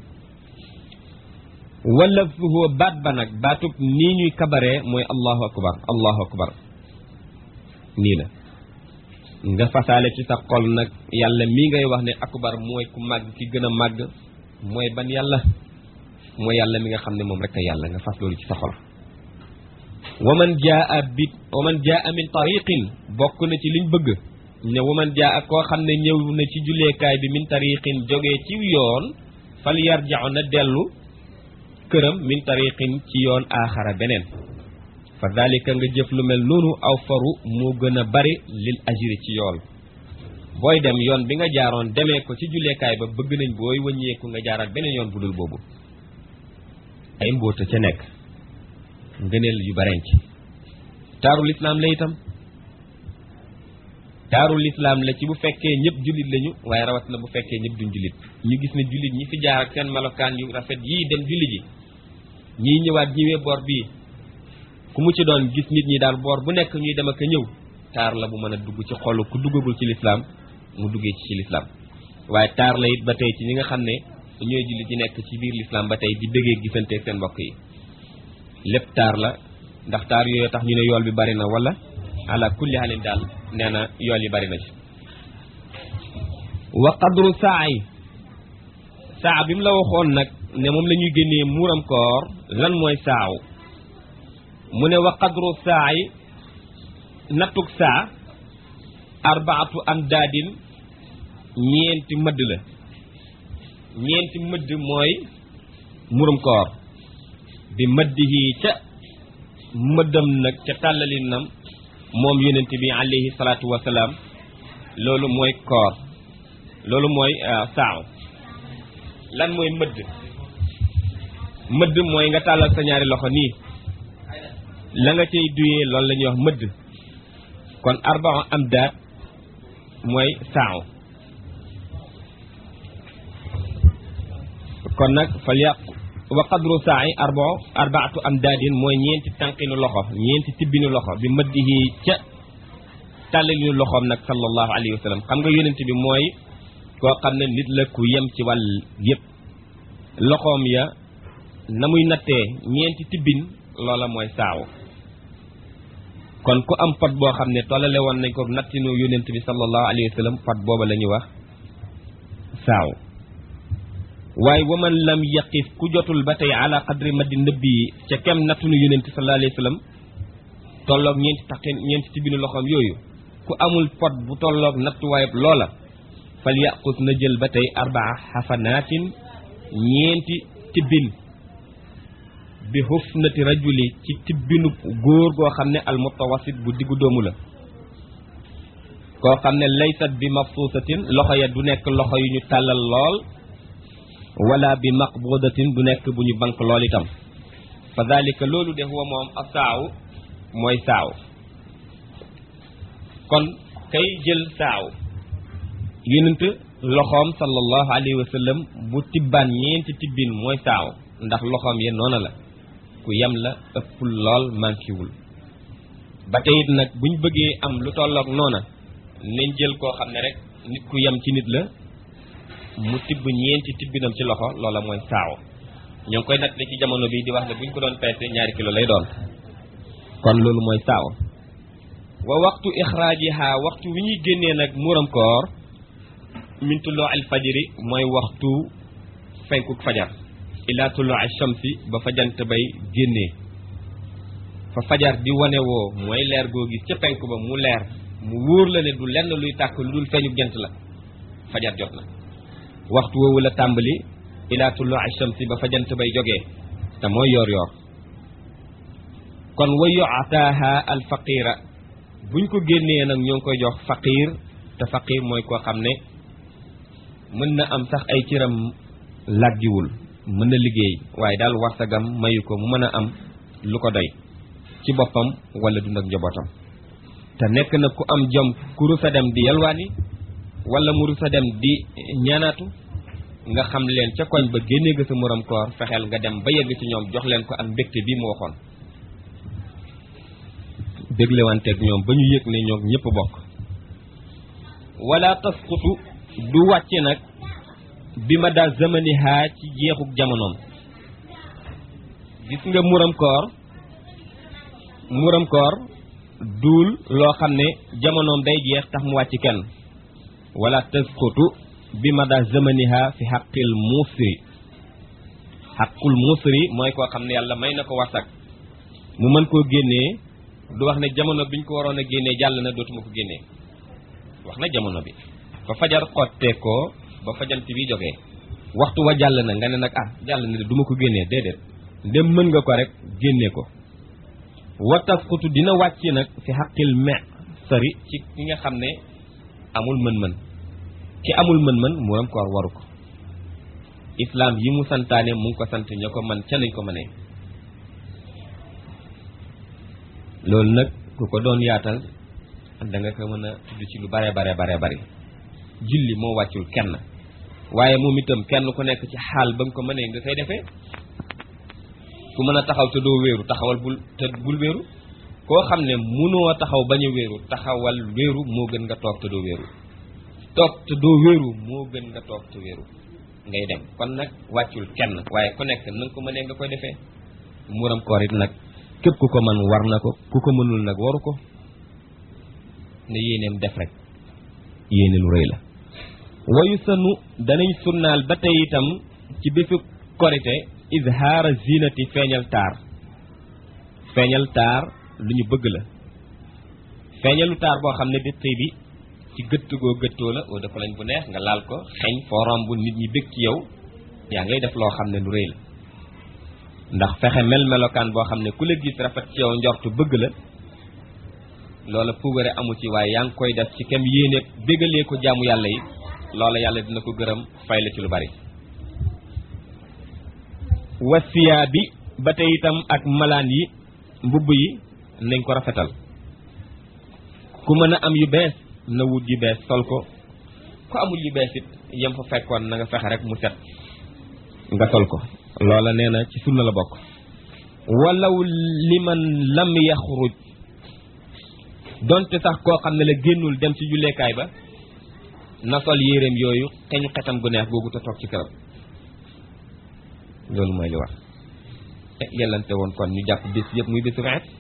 A: wala fuhu baat ba nag baatub nii ñuy kabaree mooy allahu akbar allahu akbar nii la nga fasaale ci sa xol nag yàlla mii ngay wax ne akbar mooy ku màgg ki gën a màgg mooy ban yàlla mooy yàlla mi nga xam ne moom rek a yàlla nga fas loolu ci sa xol waman jaa bi waman jaa min tariqin bokk na ci liñ bëgg ne waman jaa koo xam ne ñëw na ci julleekaay bi min tariqin jógee ci yoon fal yarja'u na dellu këram min tariqin ci yoon aaxara beneen fa dalika nga jëf lu mel noonu aw faru moo gën a bari lil ajri ci yool booy dem yoon bi nga jaaroon demee ko ci julleekaay ba bëgg nañ booy wëññeeku nga jaaraat beneen yoon bu dul boobu ay mbóota ca nekk ngëneel yu barenc taaru lislaam la itam taaru lislaam la ci bu fekkee ñëpp jullit lañu waaye rawat na bu fekkee ñëpp duñ jullit ñu gis ne jullit ñi fi jaar ak seen melokaan yu rafet yii dem julli ji ñii ñëwaat ñiwee boor bii ku mu ci doon gis nit ñi daal boor bu nekk ñuy dem ak a ñëw taar la bu mën a dugg ci xolu ku duggagul ci lislaam mu duggee ci ci lislaam waaye taar la it ba tey ci ñi nga xam ne ñooy jullit yi nekk ci biir lislaam ba tey di bëggee gisante seen mbokk yi lépp taar la ndax taar yooyu tax ñu ne yool bi bari na wala ala kulli halin daal nee na yool yi bari na ci wa qadru saa yi saa bi mu la waxoon nag ne moom la ñuy génnee muuram koor lan mooy saaw mu ne wa qadru saa yi nattuk saa arbaatu am daadin ñeenti mëdd la ñeenti mëdd mooy murum koor bi mëddihi ca mëddam nag ca tàllalinam moom yonent bi alayhi salaatu wasalaam loolu mooy koor loolu mooy saaw lan mooy mëdd mëdd mooy nga tàllal sa ñaari loxo nii la nga cay duyee loolu la ñuy wax mëdd kon arbaa am daat mooy saaw kon nag fal yàqu wa qadru saai arbo arbaatu amdaadin mooy ñeenti tànqinu loxo ñeenti tibbinu loxo bi mëddihi ca tàllalinu loxoom nag sallallahu alayhi wa sallam xam nga yonent bi mooy koo xam ne nit la ku yem ci wàll yépp loxoom ya na muy nattee ñeenti tibbin loola mooy saawu kon ku am pot boo xam ne tollale woon nañ ko nattinu yonent bi sallallahu alayhi wa sallam pot booba la ñuy wax saaw waaye waman lam yaqif ku jotul ba tey ala qadri maddi nëbbi yi ca kem nattunu yonent sallallahu alayhi wa sallam tolloog ñeenti taqin ñeenti tibbinu loxoom yooyu ku amul pot bu tolloog nattuwaayab loola fal yaqus na jël ba tey arbaa xafanaatin ñeenti tibbin bi hufnati rajuli ci tibbinu góor goo xam ne al mutawasit bu diggu doomu la koo xam ne laysat bi mabsuusatin loxo ya du nekk loxo yu ñu tàllal lool wala bi maqbudatin du nekk bu ñu bank lool itam fa dalika loolu de huwa moom a saaw mooy saaw kon kay jël saaw yonent loxoom sallallahu alayhi wa sallam bu tibbaan ñeenti tibbin mooy saaw ndax loxoom ya noona la ku yem la ëppul lool mankiwul ba tey it nag buñ bëggee am lu tolloog noona nañ jël koo xam ne rek nit ku yem ci nit la mu tibb ñeenti tibbinam ci loxo loola mooy saaw ñoo ngi koy natt ci jamono bi di wax ne buñ ko doon peese ñaari kilo lay doon kon loolu mooy saaw wa waxtu ixraajiha waxtu wi ñuy génnee nag muuram koor min tulloo al fajri mooy waxtu fenkuk fajar ila tulloo al shamsi ba fa jant bay génnee fa fajar di wane woo mooy leer goo gis ca penk ba mu leer mu wóor la ne du lenn luy tàkk lu dul feeñu jant la fajar jot na waxtu woowu la tàmbali ila tulloo al shamsi ba fa jant bay jógee te mooy yoor yoor kon wa yu'taaha al faqira buñ ko génnee nag ñoo ngi koy jox faqir te faqir mooy koo xam ne mën na am sax ay ciram làggiwul mën na liggéey waaye daal warsagam mayu ko mu mën a am lu ko doy ci boppam wala dund ak njabootam te nekk na ku am jom ku rusa dem di yalwaani wala mu rusa dem di ñaanaatu nga xam leen ca koñ ba génnee ga sa morom koor fexeel nga dem ba yegg ci ñoom jox leen ko ak mbégte bi mu waxoon déglewanteeg ñoom ba ñu yëg ne ñoom ñëpp bokk wala tasqutu du wàcce nag bi ma daa zamaniha ci jeexuk jamonoom gis nga muram koor muram koor duul loo xam ne jamonoom day jeex tax mu wàcc kenn wala tasqutu bi ma daa zamaniha fi xaqil musri xaqul musri mooy koo xam ne yàlla may na ko warsak mu mën koo génnee du wax ne jamono biñ ko waroon a génnee jàll na dootuma ko génnee wax na jamono bi fa fajar xottee ko ba fajant bi jógee waxtu wa jàll na nga ne nag ah jàll na de du ma ko génnee déedéet ndem mën nga ko rek génnee ko wa tasqutu dina wàcc nag fi xaqil me sari ci ki nga xam ne amul mën-mën ki amul mën-mën muram koor waru ko islaam yi mu santaane mu ngi ko sant ña ko man ca nañ ko mënee loolu nag ku ko doon yaatal da nga ko mën a tudd ci lu bare bare bare bari julli moo wàccul kenn waaye moom itam kenn ku nekk ci xaal ba nga ko mënee nga koy defee ku mën a taxaw te doo wéeru taxawal bul te bul wéeru koo xam ne munoo taxaw bañ a wéeru taxawal wéeru moo gën nga toog te doo wéeru toog te doo wéeru moo gën nga toog te wéeru ngay dem kon nag wàccul kenn waaye ku nekk na nga ko mënee nga koy defee muram koor it nag képp ku ko mën war na ko ku ko mënul nag waru ko ne yéeneem def rek yéene lu rëy la wayu sanu danañ sunnaal ba tey itam ci bésu korite izhaara zinati feeñal taar feeñal taar lu ñu bëgg la feeñalu taar boo xam ne di tey bi ci gëtt goo gëttoo la oo dafa lañ bu neex nga laal ko xeeñ foo romb nit ñi bëgg ci yow yaa ngay def loo xam ne lu rëy la ndax fexe mel melokaan boo xam ne ku la gis rafet ci yow njortu bëgg la loola puugare amu ci waaye yaa ngi koy def ci kem yéene bégalee ko jaamu yàlla yi loola yàlla dina ko gërëm fay la ci lu bari wasiyaa bi ba tey itam ak malaan yi mbubb yi nañ ko rafetal ku mën a am yu bees na wut yu bees sol ko ku amul yu bees it yem fa fekkoon na nga fexe rek mu set nga sol ko loola nee na ci sunna la bokk walaw liman lam yaxruj donte sax koo xam ne la génnul dem ci julleekaay ba na sol yéreem yooyu xeñu xetam gu neex googu te toog ci këram loolu mooy li wax yellante woon kon ñu jàpp bés yëpp muy bésu feet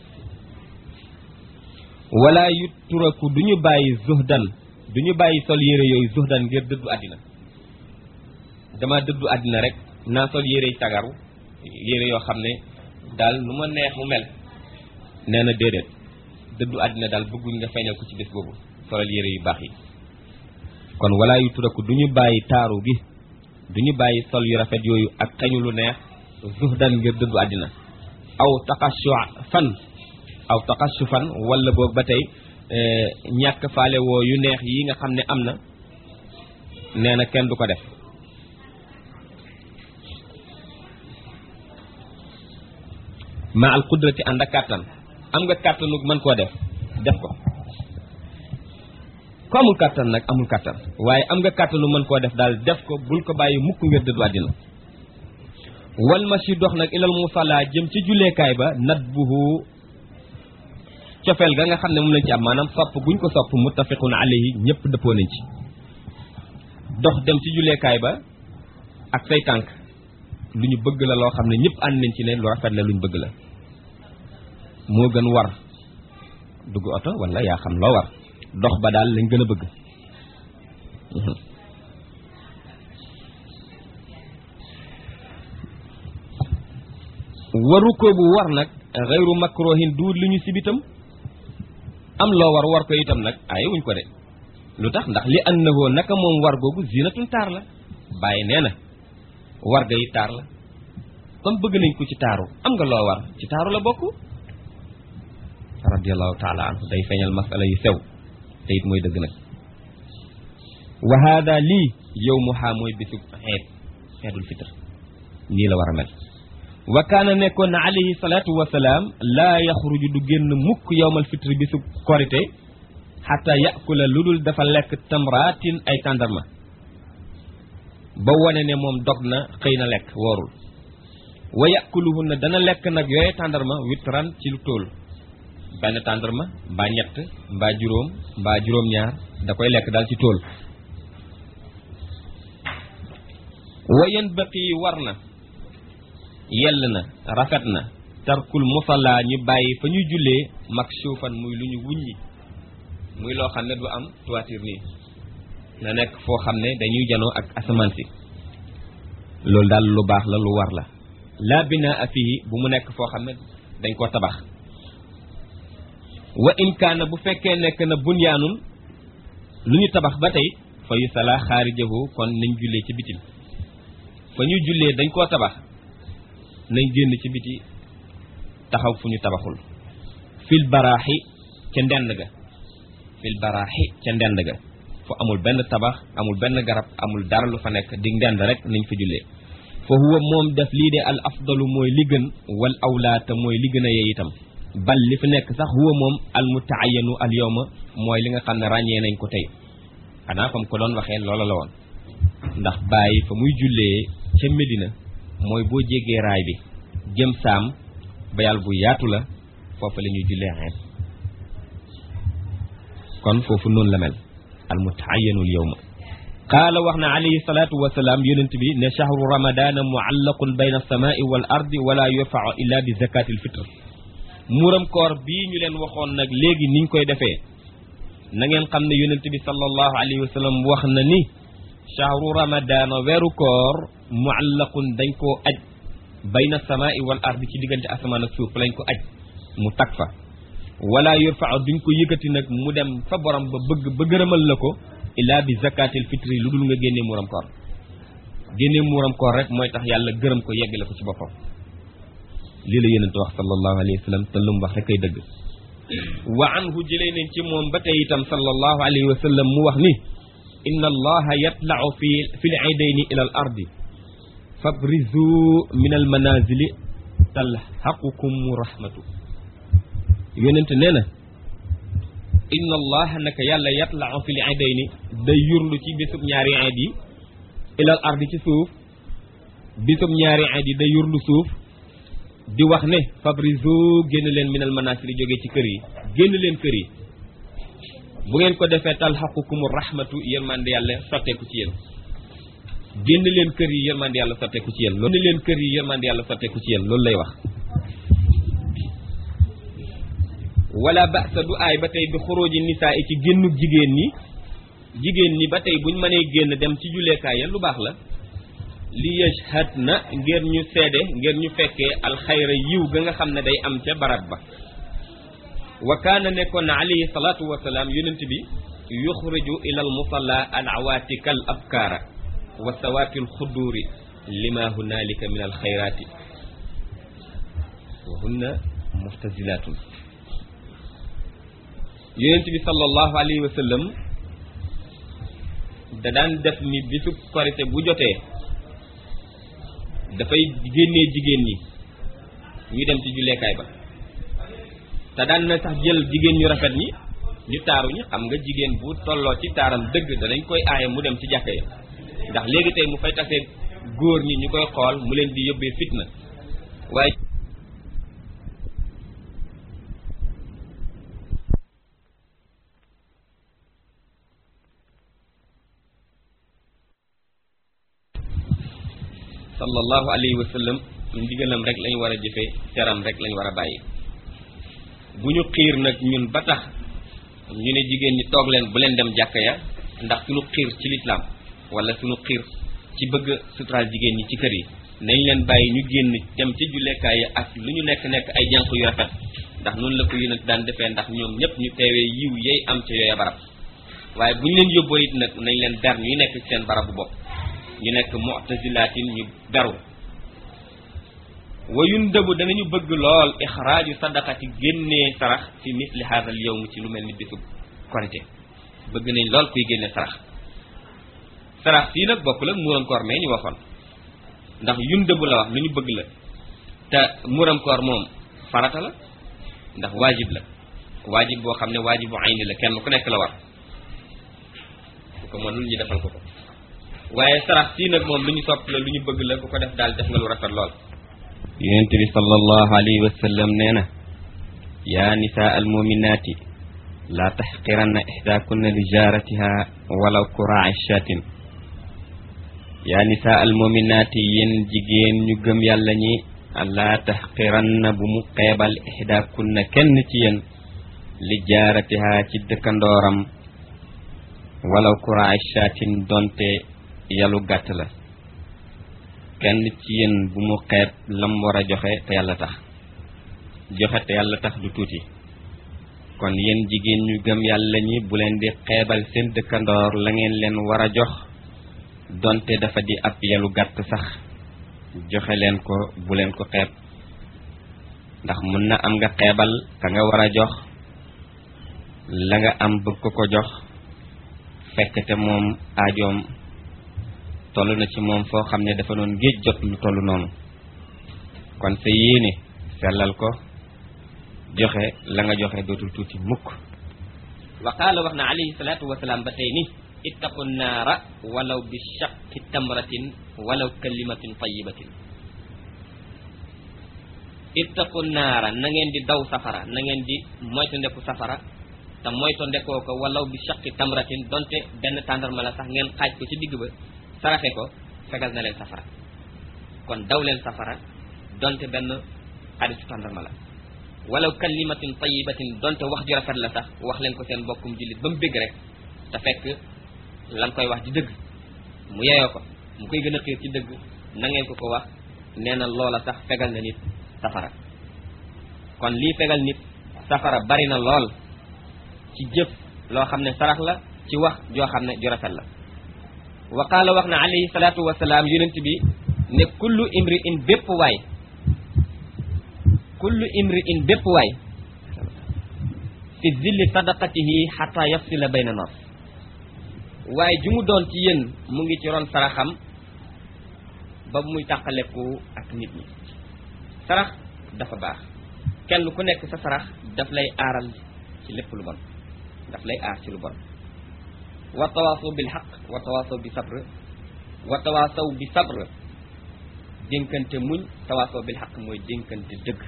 A: wala yu turaku du ñu bàyyi zuhdan du ñu bàyyi sol yére yooyu zuhdan ngir dëddu àddina dama dëddu àddina rek naa sol yére yi tagaru yére yoo xam ne daal lu ma neex mu mel nee na déedéet dëddu àddina daal bëgguñ nga feeñal ko ci bés boobu solal yére yu baax yi kon wala yu turaku du ñu bàyyi taaru gi du ñu bàyyi sol yu rafet yooyu ak xeñu lu neex zuhdan ngir dëddu àddina aw taqashu fan aw taqashu fan wala boog ba tey ñàkk faale woo yu neex yi nga xam ne am na nee na kenn du ko def ma al qudrati ànd ak kàttan am nga kàttanu mën koo def def ko ko amul kàttan nag amul kàttan waaye am nga kàttanu mën koo def daal def ko bul ko bàyyi mukk ngir dëddu àddina wal mashi dox nag ilal musalla jëm ci julleekaay ba nat buhu cofeel ga nga xam ne moom lañ ci am maanaam sopp guñ ko sopp muttafiqun alayhi ñëpp dëppoo nañ ci dox dem ci julleekaay ba ak say tànk lu ñu bëgg la loo xam ne ñëpp ànd nañ ci ne lu rafet la lu ñu bëgg la moo gën war dugg oto wala yaa xam loo war dox ba daal lañ gën a bëgg waru ko bu war nag xeyru makrohin duut li ñu sibitam am loo war war ko itam nag ay wuñ ko de lu tax ndax li annahu naka moom war googu zinatun taar la bàyyi nee na war ga yi taar la comme bëgg nañ ko ci taaru am nga loo war ci taaru la bokk radiallahu taala anhu day feeñal masala yu sew te it mooy dëgg nag wa hada lii yow mu xaa mooy bisu xeet xeetul fitr nii la war a mel wa kaana nekkoon na alayhi salaatu wasalaam laa yaxruju du génn mukk yowmal fitri bisu korite xata yakula lu dul dafa lekk tamraatin ay tàndarma ba wone ne moom dog na xëy na lekk woorul wa yakuluhunna dana lekk nag yooye tàndarma witran ci lu tóol benn tàndarma mbaa ñett mbaa juróom mbaa juróom-ñaar da koy lekk daal ci tóol wa yanbaqi war na yell na rafet na tarkul musalla ñu bàyyi fa ñuy jullee makshufan muy lu ñu wuññi muy loo xam ne du am toiture nii na nekk foo xam ne dañuy janoo ak asamaan si loolu daal lu baax la lu war la laa binaa fihi bu mu nekk foo xam ne dañ koo tabax wa in kaana bu fekkee nekk na bunyaanun lu ñu tabax ba tey fa yu sala xaarijahu kon nañ jullee ci bitim fa ñu jullee dañ koo tabax nañ génn ci biti taxaw fu ñu tabaxul fil baraaxi ca ndend ga fil baraaxi ca ndend ga fu amul benn tabax amul benn garab amul dara lu fa nekk di ndend rek nañ fa jullee fa huwa moom def lii de al afdalu mooy li gën wal awlaata mooy li gën a yee itam bal li fi nekk sax huwa moom al mutaayanu al yawma mooy li nga xam ne ràññee nañ ko tey xanaa fam ko doon waxee loola la woon ndax bàyyi fa muy jullee ca Medina mooy boo jéggee raay bi jëm saam bayal bu yaatu la foofu la ñuy jullee xeet kon foofu noonu la mel al mutaayanul yawma qaala wax na alayhi salaatu wasalaam yonent bi ne chahru ramadana muallaqun bayna alsamaai wal ardi wala yurfau illa bi zakati alfitr muuram koor bii ñu leen waxoon nag léegi niñ koy defee na ngeen xam ne yonent bi sallallahu alayhi wa sallam wax na ni chahru ramadana weeru koor muallaqun dañ koo aj bayna alsamaai wal ardi ci diggante asamaan ak suuf lañ ko aj mu tag fa wala yurfau duñ ko yëkkati nag mu dem fa borom ba bëgg ba gërëmal la ko illaa bi zakatil fitri lu dul nga génnee muuram koor génnee muuram koor rek mooy tax yàlla gërëm ko yeggale ko ci boppam lii la yonent wax sallallahu alayhi wa sallam te lu mu wax rek kay dëgg wa anhu jëlee nañ ci moom ba tey itam sallallahu alayhi wa sallam mu wax ni inna allaha yatlau fi fi l aydayni ila al ardi fabrizu min al manazili talhaqukum rahmatu yonent nee na inna allaha naka yàlla yatlau fi l aydayni day yurlu ci bésub ñaari ayd yi ilal ardi ci suuf bisub ñaari iid yi day yurlu suuf di wax ne fabrizo génn leen minal manasiri jógee ci kër yi génn leen kër yi bu ngeen ko defee talxaqukumu rahmatu yërmande yàlla sotteeku ci yéen génn leen kër yi yërmande yàlla sotteeku ci yéen loolu génn leen kër yi yërmande yàlla sotteeku ci yéen loolu lay wax wala ba'sa du aay ba tey bi xuróoji nisaa yi ci génnug jigéen ñi jigéen ñi ba tey buñ mënee génn dem ci julleekaay ya lu baax la li yashhad na ngir ñu seede ngir ñu fekkee alxayra yiw ga nga xam ne day am ca barab ba wa kaana nekkoon na alayhi salaatu wasalaam yonent bi yuxriju ila al musalla al awaatika al abkaara wa sawaati al xuduuri lima hunaalika min al xayraati wa hunna muxtazilaatun yonent bi sallallahu alayhi wa sallam da daan def ni bisu korite bu jotee dafay génnee jigéen ñi ñu dem ci julleekaay ba te daan na sax jël jigéen ñu rafet ñi ñu taaru ñi xam nga jigéen bu tolloo ci taaram dëgg danañ koy aaye mu dem ci jàkka ya ndax léegi tey mu fay tasee góor ñi ñu koy xool mu leen di yóbbee fitna waaye sallallahu alayhi wa sallam ndigalam rek lañ war a jëfe teram rek lañ war a bàyyi bu ñu xiir nag ñun ba tax ñu ne jigéen ñi toog leen bu leen dem jàkka ya ndax suñu xiir ci lislaam wala suñu xiir ci bëgg suturaal jigéen ñi ci kër yi nañ leen bàyyi ñu génn dem ci jullekaay yi ak lu ñu nekk nekk ay jànq yu rafet ndax noonu la ko yonent daan defee ndax ñoom ñëpp ñu teewee yiw yey am ca yooya barab waaye bu ñu leen yóbboo it nag nañ leen ber ñuy nekk ci seen barabu bopp ñu nekk mu'tazilaatin ñu beru wayun dëbu danañu bëgg lool ixraaju sadaqati génnee sarax fi misli haadal yawm ci lu mel ni bisu korite bëgg nañ lool kuy génne sarax sarax sii nag bokkul ak muuram koor mee ñu waxoon ndax yun dëbu la wax lu ñu bëgg la te muuram koor moom farata la ndax waajib la waajib boo xam ne waajibu ayni la kenn ku nekk la war ku ko mënul ñu defal ko ko waaye sarax sii nag moom lu ñu sopp la lu ñu bëgg la ku ko def daal def nga lu rafet lool yonent bi sallallahu alayhi wa sallam nee na yaa nisaa almuminaati laa taxqiranna ixdaakunna li jaaratiha walaw kuraa shatin yaa nisaa almuminaati yéen jigéen ñu gëm yàlla ñi laa taxqiranna bu mu xeebal ixdaakunna kenn ci yéen li jaaratiha ci dëkkandooram walaw kuraa shatin donte yalu gàtt la kenn ci yéen bu mu xeeb lam war a joxe te yàlla tax joxe te yàlla tax du tuuti kon yéen jigéen ñu gëm yàlla ñi bu leen di xeebal seen dëkkandoor la ngeen leen war a jox donte dafa di ab yalu gàtt sax joxe leen ko bu leen ko xeeb ndax mun na am nga xeebal ka nga war a jox la nga am bëgg ko ko jox fekk te moom aajoom toll na ci moom foo xam ne dafa doon géej jot lu toll noonu kon sa yéene sellal ko joxe la nga joxe dootul tuuti mukk wa qaala wax na alayhi salaatu wasalaam ba tey ni ittaqu naara walaw bi shaqi tamratin walaw kalimatin tayibatin ittaqu naara na ngeen di daw safara na ngeen di moytu ndeku safara te moytu ndekoo ko walaw bi shaqi tamratin donte benn tàndarma la sax ngeen xaaj ko ci digg ba saraxe ko fegal na leen safara kon daw leen safara donte benn xaritu tàndarma la walaw kalimatin tayibatin donte wax ju rafet la sax wax leen ko seen bokkum jullit ba mu bégg rek te fekk lan koy wax di dëgg mu yeyoo ko mu koy gën a xiir ci dëgg na ngeen ko ko wax nee na loola sax fegal na nit safara kon lii fegal nit safara bari na lool ci jëf loo xam ne sarax la ci wax joo xam ne ju rafet la wa qaala wax na alayhi salaatu wasalaam yonent bi ne kullu imri in bépp waay kullu imri in bépp waay fi zilli sadaqatihi xata yafsila bayna nas waaye ju mu doon ci yéen mu ngi ci ron saraxam ba muy tàqaleku ak nit ñi sarax dafa baax kenn ku nekk sa sarax daf lay aaral ci lépp lu bon daf lay aar ci lu bon wa tawaasaw bil xaq wa tawaasaw bi sabr wa tawaasaw bi sabr dénkante muñ tawaasoo bil xaq mooy dénkante dëgg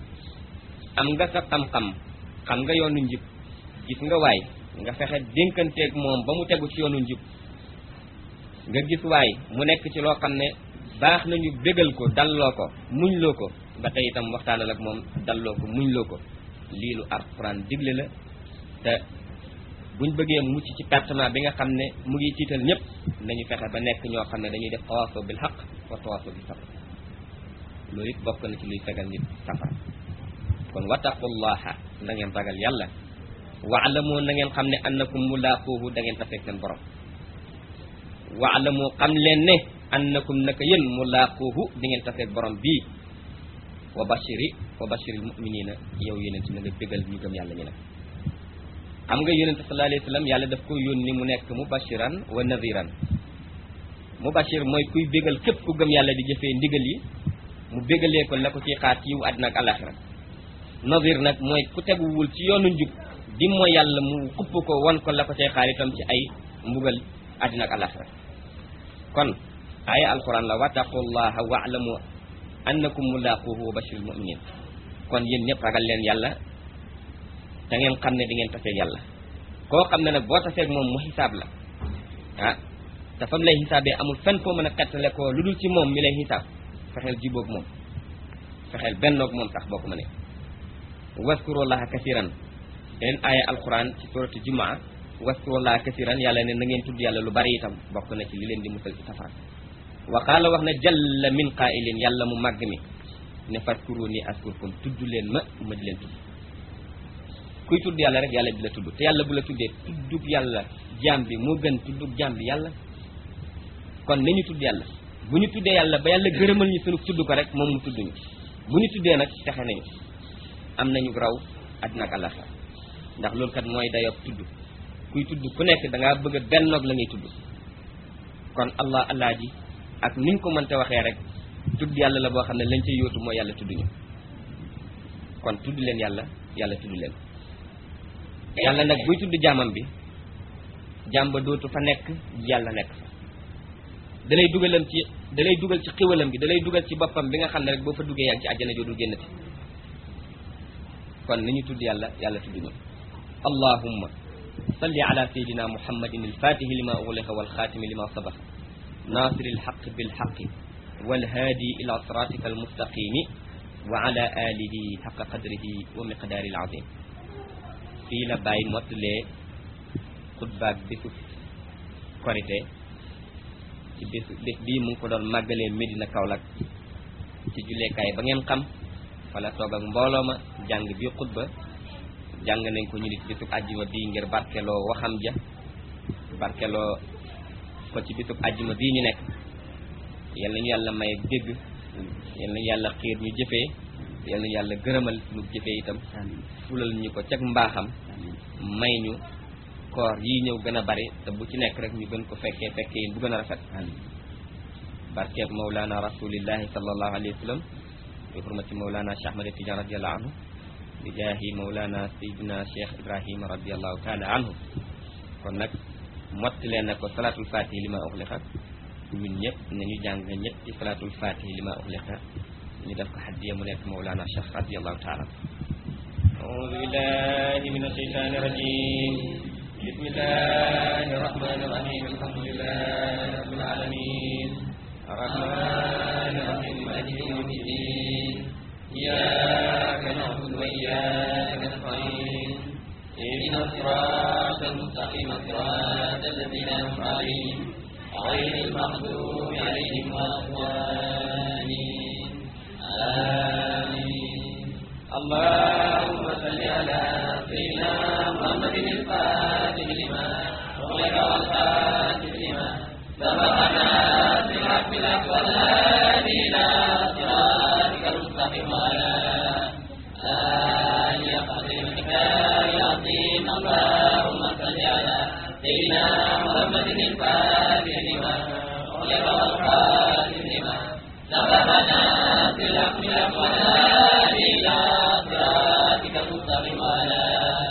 A: am nga sa xam-xam xam nga yoonu njub gis nga waay nga fexe dénkanteeg moom ba mu tegu ci yoonu njub nga gis waay mu nekk ci loo xam ne baax nañu bégal ko dalloo ko muñ loo ko ba tey itam waxtaanal ak moom dalloo ko muñ loo ko lii lu alxuraan digle la te buñ bëggee mucc ci pertement bi nga xam ne mu ngi tiital ñëpp nañu fexe ba nekk ñoo xam ne dañuy def tawaasoo bil xaq wa tawaasoo bi sabr loolu it bokk na ci luy fegal nit safara kon wattaqullaha na ngeen ragal yàlla waalamu na ngeen xam ne annakum mulaaquuhu da ngeen taseeg seen borom waalamu xam leen ne annakum naka yéen mulaaquuhu di ngeen taseeg borom bii wa bashiri wa bashiril muminina yow yonent na nga bégal ñu gëm yàlla ñu ne xam nga yonent sallallahu alayhi wa sallam yàlla daf ko yónni mu nekk mubashiran wa nadiran mubashir mooy kuy bégal képp ku gëm yàlla di jëfee ndigal yi mu bégalee ko la ko ciy xaar ci yiw àddina ak alaxira nadir nag mooy ku teguwul ci yoonu njub di mooy yàlla mu xupp ko wan ko la ko cay xaar itam ci ay mbugal àddina ak alaxira kon aaya alquran la wattaqullaha waalamu annakum mulaquhu wa bashiril muminin kon yéen ñëpp ragal leen yàlla da ngeen xam ne di ngeen taseeg yàlla koo xam ne nag boo taseeg moom mu xisaab la ah te fam lay xisaabee amul fenn foo mën a xettale ko lu dul ci moom mi lay xisaab fexeel jibóog moom fexeel bennoog moom sax boo ko mënee waskurullaha kasiran beneen aaya alquran ci suratu jumaa waskurullaha kasiran yàlla ne na ngeen tudd yàlla lu bari itam bokk na ci li leen di musal ci safara wa qaala wax na jalla min qaa'ilin yàlla mu màgg mi ne fadkuruni askurkum tudd leen ma ma di leen tudd kuy tudd yàlla rek yàlla di la tudd te yàlla bu la tuddee tuddub yàlla jaam bi moo gën tuddub jaam bi yàlla kon nañu tudd yàlla bu ñu tuddee yàlla ba yàlla gërëmal ñu sunu tudd ko rek moom mu tudd ñu bu ñu tuddee nag texe nañu am nañu raw àddina ak àllaxira ndax loolu kat mooy dayob tudd kuy tudd ku nekk da ngaa bëgg a bennoog la ngay tudd kon allah allah ji ak niñ ko mënte waxee rek tudd yàlla la boo xam ne lañ ca yóotu mooy yàlla tudd ñu kon tudd leen yàlla yàlla tudd leen yàlla nag buy tudd jaamam bi jaam ba dootu fa nekk yàlla nekk fa dalay dugalam ci dalay dugal ci xiwalam bi dalay dugal ci boppam bi nga xam ne rek boo fa duggee yaa ngi ci àjjana joodu génnati kon ni ñu tudd yàlla yàlla tudd ñu allahumma salli ala sayidina muhammadin alfatihi lima ughliqa walxaatimi lima sabaqa nasiri alxaq bilxaqi walhaadi ila siratika almustaqimi wa ala alihi xaqa qadrihi wa miqdaari alazim fii la bàyyi mottalee xutbaak bésu korité ci bésu bés bii mu ngi ko doon màggalee Medina Kaolack ci julleekaay ba ngeen xam wala toog ak mbooloo ma jàng bi xutba jàng nañ ko ñu nit bésub àjjuma bii ngir barkeloo waxam ja barkeloo ko ci bésub àjjuma bii ñu nekk yal nañu yàlla may dégg yal nañu yàlla xiir ñu jëfee yal nañu yàlla gërëmal suñu jëfee itam fulal ñu ko cag mbaaxam may ñu koor yii ñëw gën a bari te bu ci nekk rek ñu gën ko fekkee fekkee yéen bu gën a rafet barkeeb mawlana rasulillahi sallallahu alayhi wa sallam bi hurmati mawlana cheikh ahmad tidiane radiallahu anhu bi jaahi mawlana sayidina cheikh ibrahima radiallahu taala anhu kon nag motti leen na ko salatul fatihi li ma uxliqa ñun ñëpp nañu jàng ñetti salatul fatihi li ma uxliqa ñu def ko xaddiya mu nekk mawlana cheikh radiallahu taala أعوذ بالله من الشيطان الرجيم بسم الله الرحمن الرحيم الحمد لله رب العالمين الرحمن الرحيم مالك يوم الدين إياك نعبد وإياك نستعين اهدنا الصراط المستقيم صراط الذين أنعمت عليهم غير المغضوب عليهم ولا الضالين آمين اللهم صل على سيدنا محمد الفاتح لما أغلق والفاتح لما سبقنا بالحق بالحق والهادي إلى صراطك المستقيم وعلى آله قدر الكتاب العظيم اللهم صل على سيدنا محمد الفاتح لما أغلق والفاتح لما سبقنا بالحق بالحق والهادي إلى صراطك المستقيم وعلى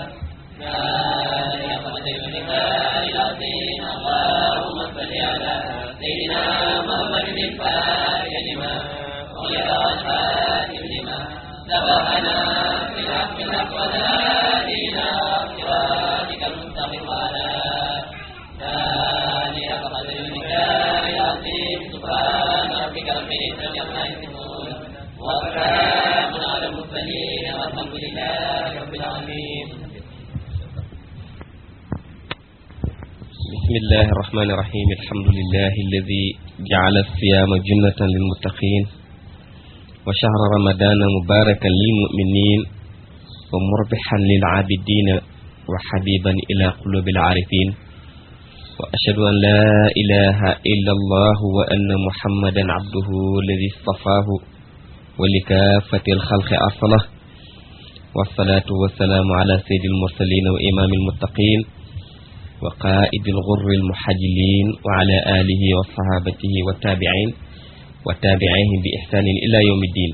A: آله قدر الكتاب العظيم اللهم صل على سيدنا محمد الفاتح لما بسم الله الرحمن الرحيم الحمد لله الذي جعل الصيام جنة للمتقين وشهر رمضان مباركا للمؤمنين ومربحا للعابدين وحبيبا إلى قلوب العارفين وأشهد أن لا إله إلا الله وأن محمدا عبده الذي اصطفاه ولكافة الخلق أرسله والصلاة والسلام على سيد المرسلين وإمام المتقين وقائد الغر المحجلين وعلى آله وصحابته والتابعين وتابعيهم بإحسان إلى يوم الدين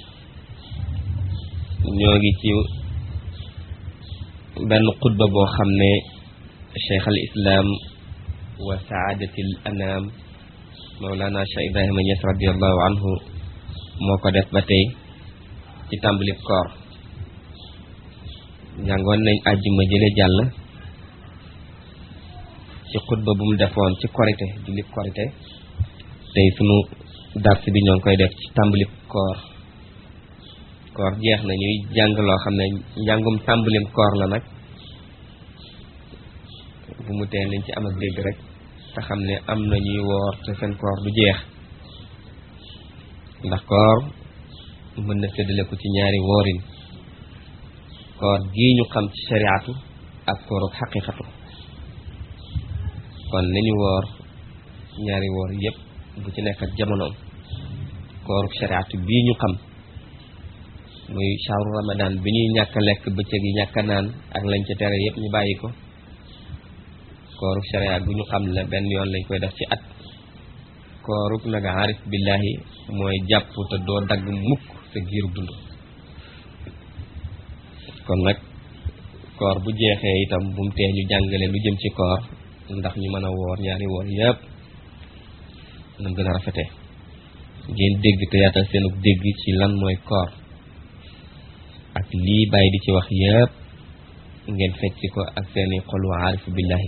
A: ñogi ci benn xutba boo xam ne cheikh al islam wa saadati al anam maulana cheikh ibrahima ñes radiallahu anhu moo ko def ba tey ci tàmbalib koor njàngoon nañ àjjuma jële jàll ci xutba bu mu defoon ci korite jullit korite tey sunu dars bi ñoo ngi koy def ci tàmbalib koor koor jeex na ñuy jàng loo xam ne njàngum tàmbalim koor la nag bu mu tee nañ ci am ak dégg rek te xam ne am na ñuy woor te seen koor du jeex ndax koor mën na séddale ko ci ñaari woorin koor gii ñu xam ci shariatu ak kooru xaqiqatu kon nañu woor ñaari woor yépp bu ci nekk ak jamonoom kooru shariatu bii ñu xam muy shahru ramadan bi ñuy ñàkk lekk bëccëg yi ñàkk naan ak lañ ca tere yépp ñu bàyyi ko kooru sharia gu ñu xam la benn yoon lañ koy def ci at kooruk nag arif billahi mooy jàpp te doo dagg mukk sa giiru dund kon nag koor bu jeexee itam bu mu tee ñu jàngale lu jëm ci koor ndax ñu mën a woor ñaari woor yépp nam gën a rafete ngeen dégg te yaatal seenu dégg ci lan mooy koor ak lii bàyyi di ci wax yépp ngeen fecc ko ak seeni xol wa aarifu billahi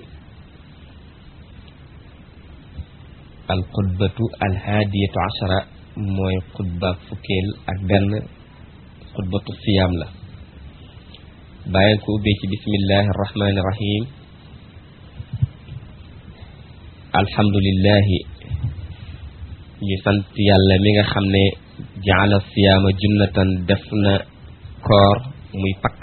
A: al xutbatu al haadiyatu ashara mooy xutba fukkeel ak benn xutbatu siyaam la bàyyi ko ubbee ci bismillahi arrahmani irrahim alhamdulillahi ñu sant yàlla mi nga xam ne jaala siyaama junnatan def na koor muy pakk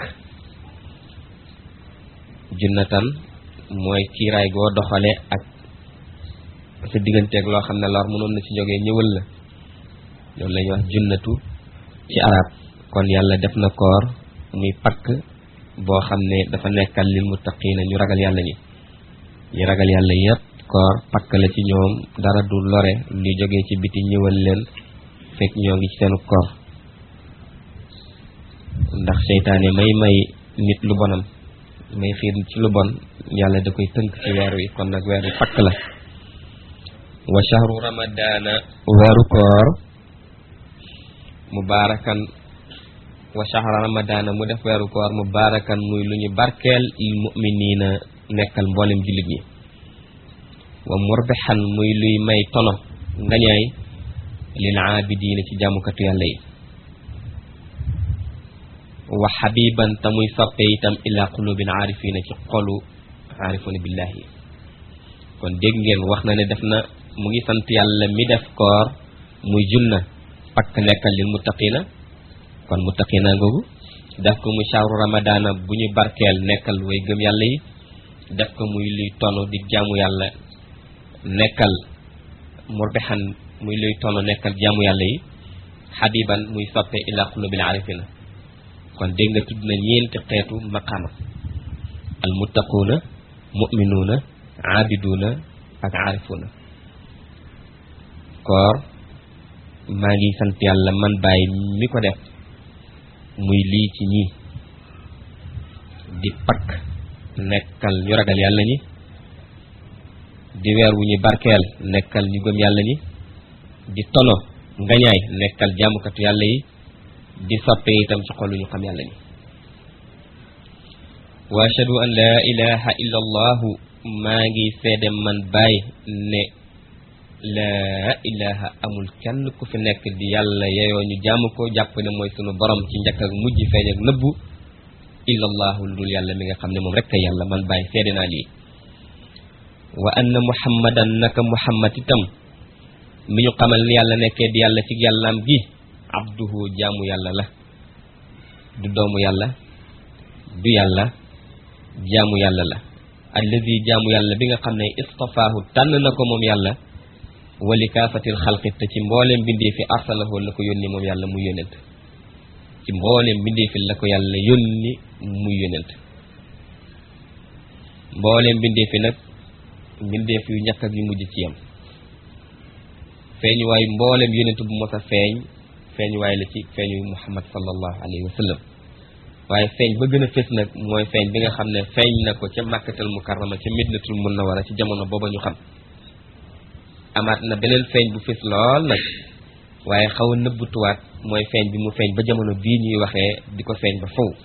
A: junnatan mooy kiiraay goo doxale ak sa digganteeg loo xam ne lor mënoon na ci jógee ñëwal la loolu la ñuy wax junnatu ci arab kon yàlla def na koor muy pakk boo xam ne dafa nekkal lil muttaqiina ñu ragal yàlla ñi ñu ragal yàlla yépp koor pakk la ci ñoom dara du lore li jógee ci biti ñëwal leen fekk ñoo ngi ci seenu koor ndax seytaane may may nit lu bonam may xiir ci lu bon yàlla da koy tënk ci weer wi kon nag weer wi pakk la wa shahru ramadaana weeru koor mubaarakan wa shahru ramadaana mu def weeru koor mubaarakan muy lu ñu barkeel lil mu'miniina nekkal mboolem jullit ñi wa murbixan muy luy may tono ngañaay lil aabidiina ci jàmmukatu yàlla yi wa xabiban te muy soppe itam ila qulubil aarifina ci xolu aarifuna billahi kon dégg ngeen wax na ne def na mu ngi sant yàlla mi def koor muy junna pakk nekkal lil muttaqina kon muttaqina ngoogu def ko muy shahru ramadana bu ñu barkeel nekkal way gëm yàlla yi def ko muy luy tonu di jaamu yàlla nekkal murbixan muy luy tonu nekkal jaamu yàlla yi xabiban muy soppe ila qulubil aarifina kon dégg nga tudd na ñeenti xeetu maqaama al muttaquuna muminuuna aabiduuna ak aarifuuna koor maa ngi sant yàlla man bàyyi mi ko def muy lii ci ñii di pakk nekkal ñu ragal yàlla ñi di weer wu ñu barkeel nekkal ñu gëm yàlla ñi di tono ngañaay nekkal jaamukatu yàlla yi di soppe itam ci xolu ñu xam yàlla ñi wa ashhadu an laa ilaha illa allahu maa ngi seede man baay ne laa ilaha amul kenn ku fi nekk di yàlla yeyoo ñu jaamu ko jàpp ne mooy sunu borom ci njëkk ak mujj feeñ ak nëbbu illa allahu lu dul yàlla mi nga xam ne moom rek a yàlla man baay seede naa lii wa anna muhammadan naka muhammad itam mi ñu xamal ni yàlla nekkee di yàlla ci yàllaam gi abduhu jaamu yàlla la du doomu yàlla du yàlla jaamu yàlla la alladi jaamu yàlla bi nga xam ne istafaahu tànn na ko moom yàlla wali kaafatil xalqi te ci mbooleem bindee fi arsalahu la ko yónni moom yàlla muy yónent ci mbooleem bindee fi la ko yàlla yónni muy yónent mbooleem bindee fi nag mbindeef yu ñàkk ak yu mujj ci yam feeñu waayu mbooleem yónent bu mos a feeñ feeñu waay la ci feeñu muhammad sallallahu alayhi wa sallam waaye feeñ ba gën a fés nag mooy feeñ bi nga xam ne feeñ na ko ca màkkatal mukarrama ca midnatul munawara ci jamono booba ñu xam amaat na beneen feeñ bu fés lool nag waaye xaw a nëbbutuwaat mooy feeñ bi mu feeñ ba jamono bii ñuy waxee di ko feeñ ba faw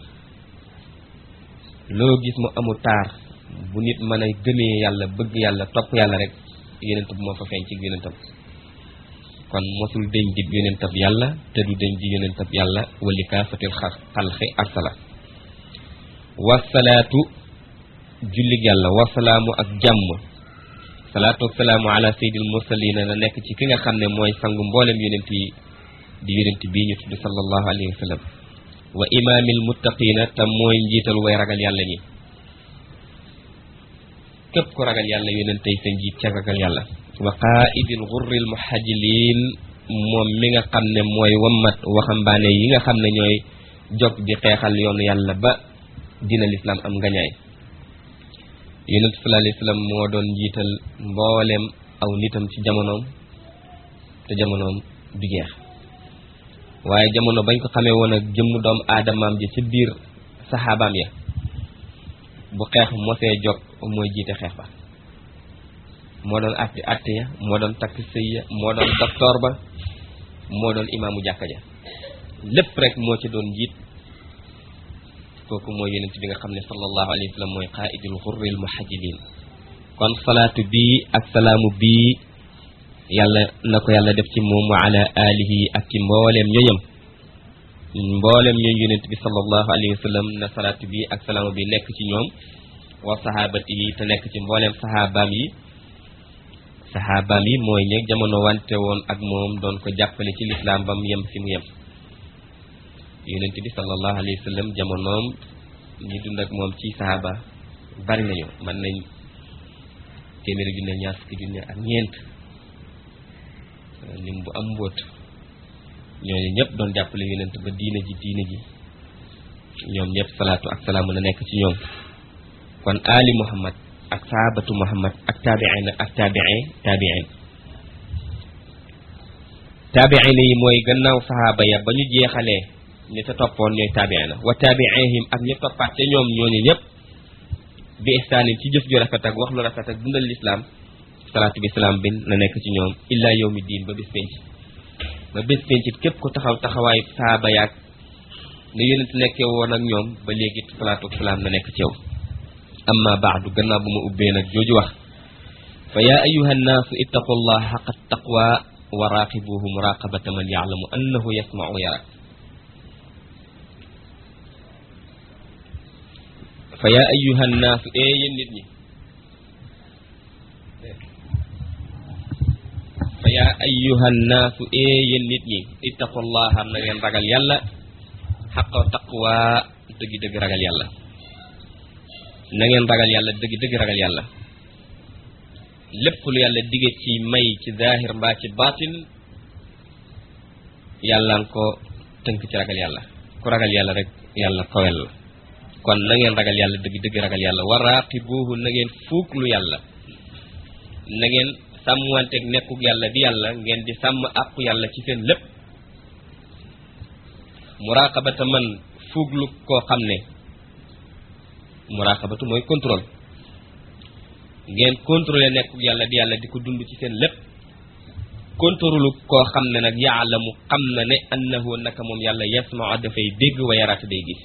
A: loo gis mu amul taar bu nit mën a gëmee yàlla bëgg yàlla topp yàlla rek yonent bu moo fa feeñ ci yonentam kon mosul deñ di yonentab yàlla te du deñ di yonentab yàlla wali kaafatil xalqi arsala wasalaatu jullig yàlla wasalaamu ak jàmm salaatu ak salaamu ala sayyidil mursalina na nekk ci ki nga xam ne mooy sangu mboolem yonent yi di yonent bii ñu tudd sallallahu alayhi wa sallam wa imaamil muttaqina te mooy njiital way ragal yàlla ñi képp ku ragal yàlla yonent tey sa njiit ca ragal yàlla wa qaa'idil ghurril muhajjiliin moom mi nga xam ne mooy wammat waxambaane yi nga xam ne ñooy jog di xeexal yoonu yàlla ba dina lislaam am ngañaay yonent sallallahu alayhi wasallam moo doon njiital mbooleem aw nitam ci jamonoom te jamonoom du jeex waaye jamono bañ ko xamee woon ak jëmm doom aadamaam ji ci biir saxaabaam ya bu xeex mosee jog mooy jiite xeex ba moo doon atti atti ya moo doon takk sëy ya moo doon docteur ba moo doon imaamu jàkka ja lépp rek moo ci doon njiit kooku mooy yonent bi nga xam ne sallallahu alayhi wa sallam mooy qaa'idul xurril muhajjiliin kon salaatu bii ak salaamu bii yàlla na ko yàlla def ci moom wa ala alihi ak ci mbooleem ñoñam mbooleem ñooñ yonent bi sallallahu alayhi wa sallam na salaatu bii ak salaamu bi nekk ci ñoom wa sahaabati yi te nekk ci mbooleem saxaabaam yi saxaabaam yi mooy ñeeg jamono wante woon ak moom doon ko jàppale ci lislaam ba mu yem fi mu yem yonent bi sallallahu alayhi wa sallam jamonoom ñi dund ak moom ci saxaaba bari nañu mën nañ téeméeri junne ñaar fukki junne ak ñeent lim bu am mbóot ñooñu ñëpp doon jàppale yonent ba diine ji diine ji ñoom ñëpp salaatu ak salaamu na nekk ci ñoom kon ali muhammad ak sahabatu muhammad ak taabiin ak taabiin taabiin taabiin yi mooy gannaaw sahaaba ya ba ñu jeexalee ñi ca toppoon ñooy taabiin wa taabiihim ak ñi toppaat ca ñoom ñooñu ñëpp bi ihsaanin ci jëf ju rafet ak wax lu rafet ak dundal lislaam salaatu bi salaam bin na nekk ci ñoom illa yawmi diin ba bés penc ba bés penc képp ku taxaw taxawaayu sahaaba yaag ne yonent nekkee woon ak ñoom ba léegi salaatu ak salaam na nekk ci yow amma baadu gannaaw bu ma ubbee nag jooju wax fa yaa ayuha nnaasu ittaqu allah xaqa taqwa wa raaqibuhu muraqabata man yaalamu annahu yasmau yara fa yaa ayuha nnaasu ee yéen nit ñi fa yaa ayuha nnaasu ee yéen nit ñi ittaqu allaha na ngeen ragal yàlla xaqa taqwa dëggi dëgg ragal yàlla na ngeen ragal yàlla dëgg dëgg ragal yàlla lépp lu yàlla dige ci may ci zaahir mbaa ci baatin yàlla nga ko tënk ci ragal yàlla ku ragal yàlla rek yàlla kowel la kon na ngeen ragal yàlla dëgg dëgg ragal yàlla wa raaqibuuhu na ngeen fuuklu yàlla na ngeen sàmmwanteeg nekkuk yàlla di yàlla ngeen di sàmm àqu yàlla ci seen lépp muraqabata man fuuglu koo xam ne muraqabatu mooy contrôle ngeen contrôler nekk yàlla di yàlla di ko dund ci seen lépp kontorulu koo xam ne nag yaalamu xam na ne annahu naka moom yàlla yasmaa dafay dégg wa yaraata day gis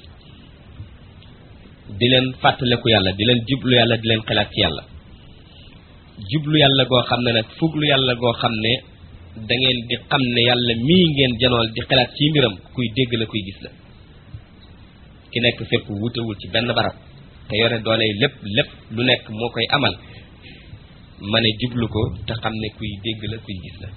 A: di leen fàttaleku yàlla di leen jublu yàlla di leen xelaat ci yàlla jublu yàlla goo xam ne nag fuglu yàlla goo xam ne da ngeen di xam ne yàlla mii ngeen janool di xelaat ci mbiram kuy dégg la kuy gis la ki nekk fépp wutewul ci benn barab te yore doole lépp lépp lu nekk moo koy amal ma ne jublu ko te xam ne kuy dégg la kuy gis la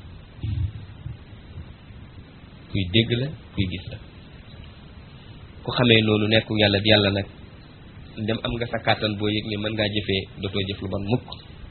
A: kuy dégg la kuy gis la ku xamee noonu nekku yàlla di yàlla nag ndem am nga sa kàttan boo yëg ni mën ngaa jëfee dootoo jëf lu bon mukk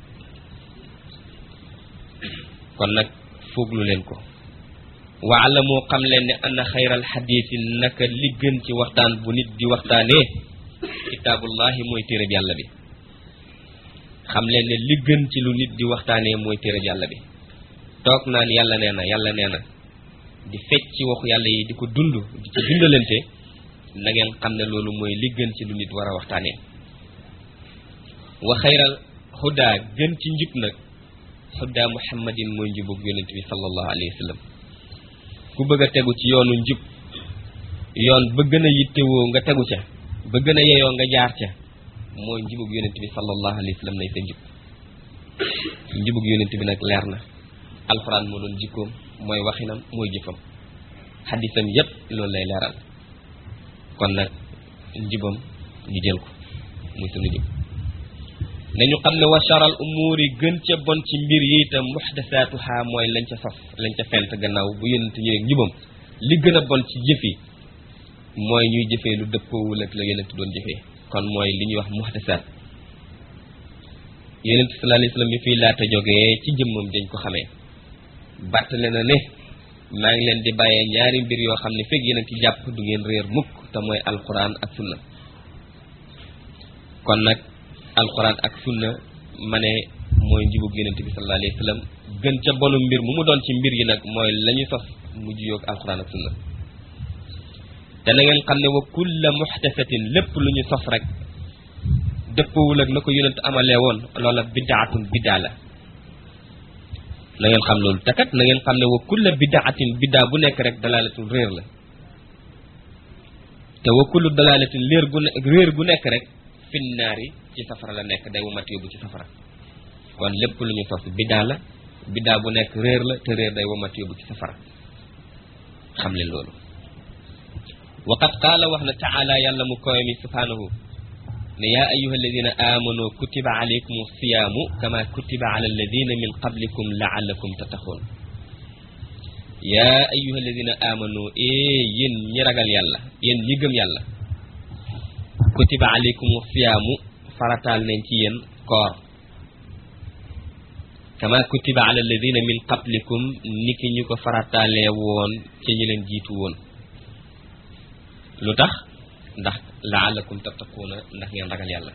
A: kon nag fooglu leen ko waala moo xam leen ne anna xayral xadiisi naka li gën ci waxtaan bu nit di waxtaanee kitaabullahi mooy téereb yàlla bi xam leen ne li gën ci lu nit di waxtaanee mooy téereb yàlla bi toog naan yàlla nee na yàlla nee na di fecc ci waxu yàlla yi di ko dund di ci dundalante na ngeen xam ne loolu mooy li gën ci lu nit war a waxtaanee wa xayral hudaa gën ci njub nag hudaa muhammadin mooy njubug yonent bi sallallahu alayhi wa sallam ku bëgg a tegu ci yoonu njub yoon ba gën a yittewoo nga tegu ca ba gën a yeyoo nga jaar ca mooy njubug yonent bi sallallahu alayhi wa sallam nay sa njub njubug yonent bi nag leer na alxuraan moo doon jikkoom mooy waxinam mooy jëfam xaddisam yépp loolu lay leeral kon nag njubam ñu jël ko muy sunu njub nañu xam ne wa charal umuur yi gën ca bon ci mbir yi itam muxdasaatuha mooy lañ ca sos lañ ca fent gannaaw bu yonent ñëwee njubam li gën a bon ci jëf yi mooy ñuy jëfee lu dëppoowul ak la yonent doon jëfee kon mooy li ñuy wax muxdasaat yonent sallallahu alayhi wasallam bi fii laata jógee ci jëmmam dañ ko xamee bàttale na ne maa ngi leen di bàyyee ñaari mbir yoo xam ne fekk yéen a ci jàpp du ngeen réer mukk te mooy alquran ak sunna kon nag alquran ak sunna ma ne mooy njubug yonent bi sallallahu alayhi wa sallam gën ca bonu mbir mu mu doon ci mbir yi nag mooy la ñu sos mu juyoog alquran ak sunna te na ngeen xam ne wa kulla muxtasatin lépp lu ñu sos rek dëppawul ak na ko yonent amalee woon loola bidaatun biddaa la na ngeen xam loolu te kat na ngeen xam ne wa kulla bidaatin biddaa bu nekk rek dalaalatul réer la te wa kullu dalaalatin léer gu ne réer gu nekk rek finnaari ci safara la nekk day womat yóbbu ci safara kon lépp lu ñu sos biddaa la biddaa bu nekk réer la te réer day womat yóbbu ci safara xam leen loolu waqad qaala wax na taala yàlla mu koy mi subhaanahu ne yaa ayuha alladina amanu kutiba alaykum siyaamu kama kutiba ala alladina min qablikum laallakum tattaxoon yaa ayuha alladina amanu ee yéen ñi ragal yàlla yéen ñi gëm yàlla kutiba alaykum siyaamu farataal nañ ci yéen koor kama kutiba ala alladina min qablikum niki ñu ko farataalee woon ci ñi leen jiitu woon lu tax ndax laalakum tattaquuna ndax ngeen ragal yàlla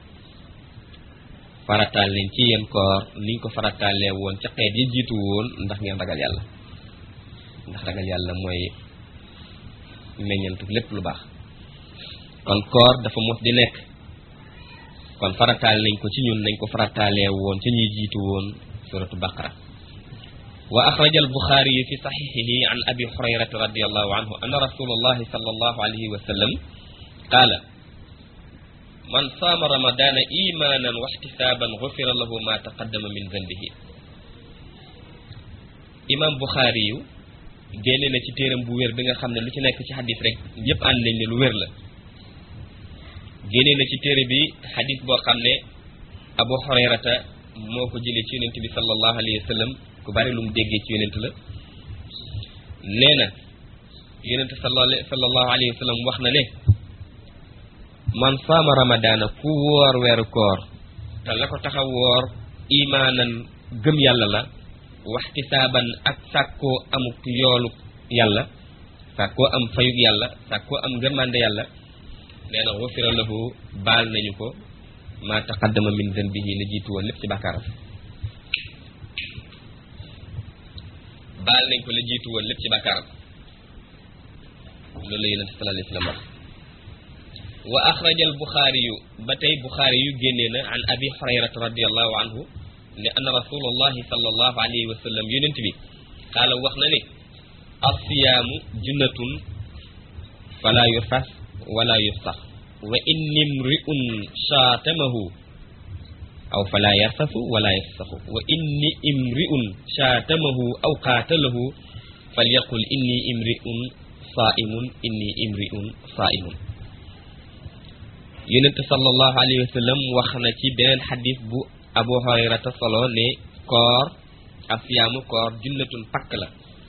A: farataal nañ ci yéen koor niñ ko farataalee woon ca xeet yi jiitu woon ndax ngeen ragal yàlla ndax ragal yàlla mooy meññantu lépp lu baax kon koor dafa mos di nekk kon farataal nañ ko ci ñun nañ ko farataalee woon ca ñuy jiitu woon suratu baqara wa axraja albuxaari yu fi saxixihi an abi hurayrata radiallahu anhu anna rasulallahi sallallahu alayhi wa sallam qaala man saama ramadaana imaanan wa ixtisaaban gufira lahu ma taqaddama min zanbihi imam buxaari yu génne na ci téeram bu wér bi nga xam ne lu ci nekk ci xadis rek yépp ànd nañ ne lu wér la génne na ci téere bi xadis boo xam ne abu hurayrata moo ko jëlee ci yonent bi sallallahu alayhi wa sallam ku bari lu mu déggee ci yonent la nee na yonent sallallahu alayhi wa sallam wax na ne man saama ramadaana ku woor weeru koor te la ko taxa woor imaanan gëm yàlla la waxtisaaban ak sàkkoo amuk yoolu yàlla sàkkoo am fayug yàlla sàkkoo am ngërmande yàlla nee na xufira lahu baal nañu ko maa taqaddama min zanbihi la jiitu woon lépp ci bàkkaaram baal nañ ko la jiitu woon lépp ci bàkkaaram loolu la yonent sallallahu alayhi wa sallam wax wa axraja al buxaari yu ba tey buxaari yu génnee na an abi hurayrata radiallahu anhu ne anna rasulullahi sallallahu alayhi wa sallam yonent bi qaala wax na ne assiyaamu junnatun fala yurfas wala yufsax wa inni mri'un shaatamahu aw fala yarfasu wala yafsaxu wa inni imri'un shaatamahu aw qaatalahu falyaqul inni imri'un saa'imun inni imri'un saa'imun yonent sallallahu alayhi wa sallam wax na ci beneen xadis bu abu hurayrata solo ne koor asiyaamu koor junnatun pakk la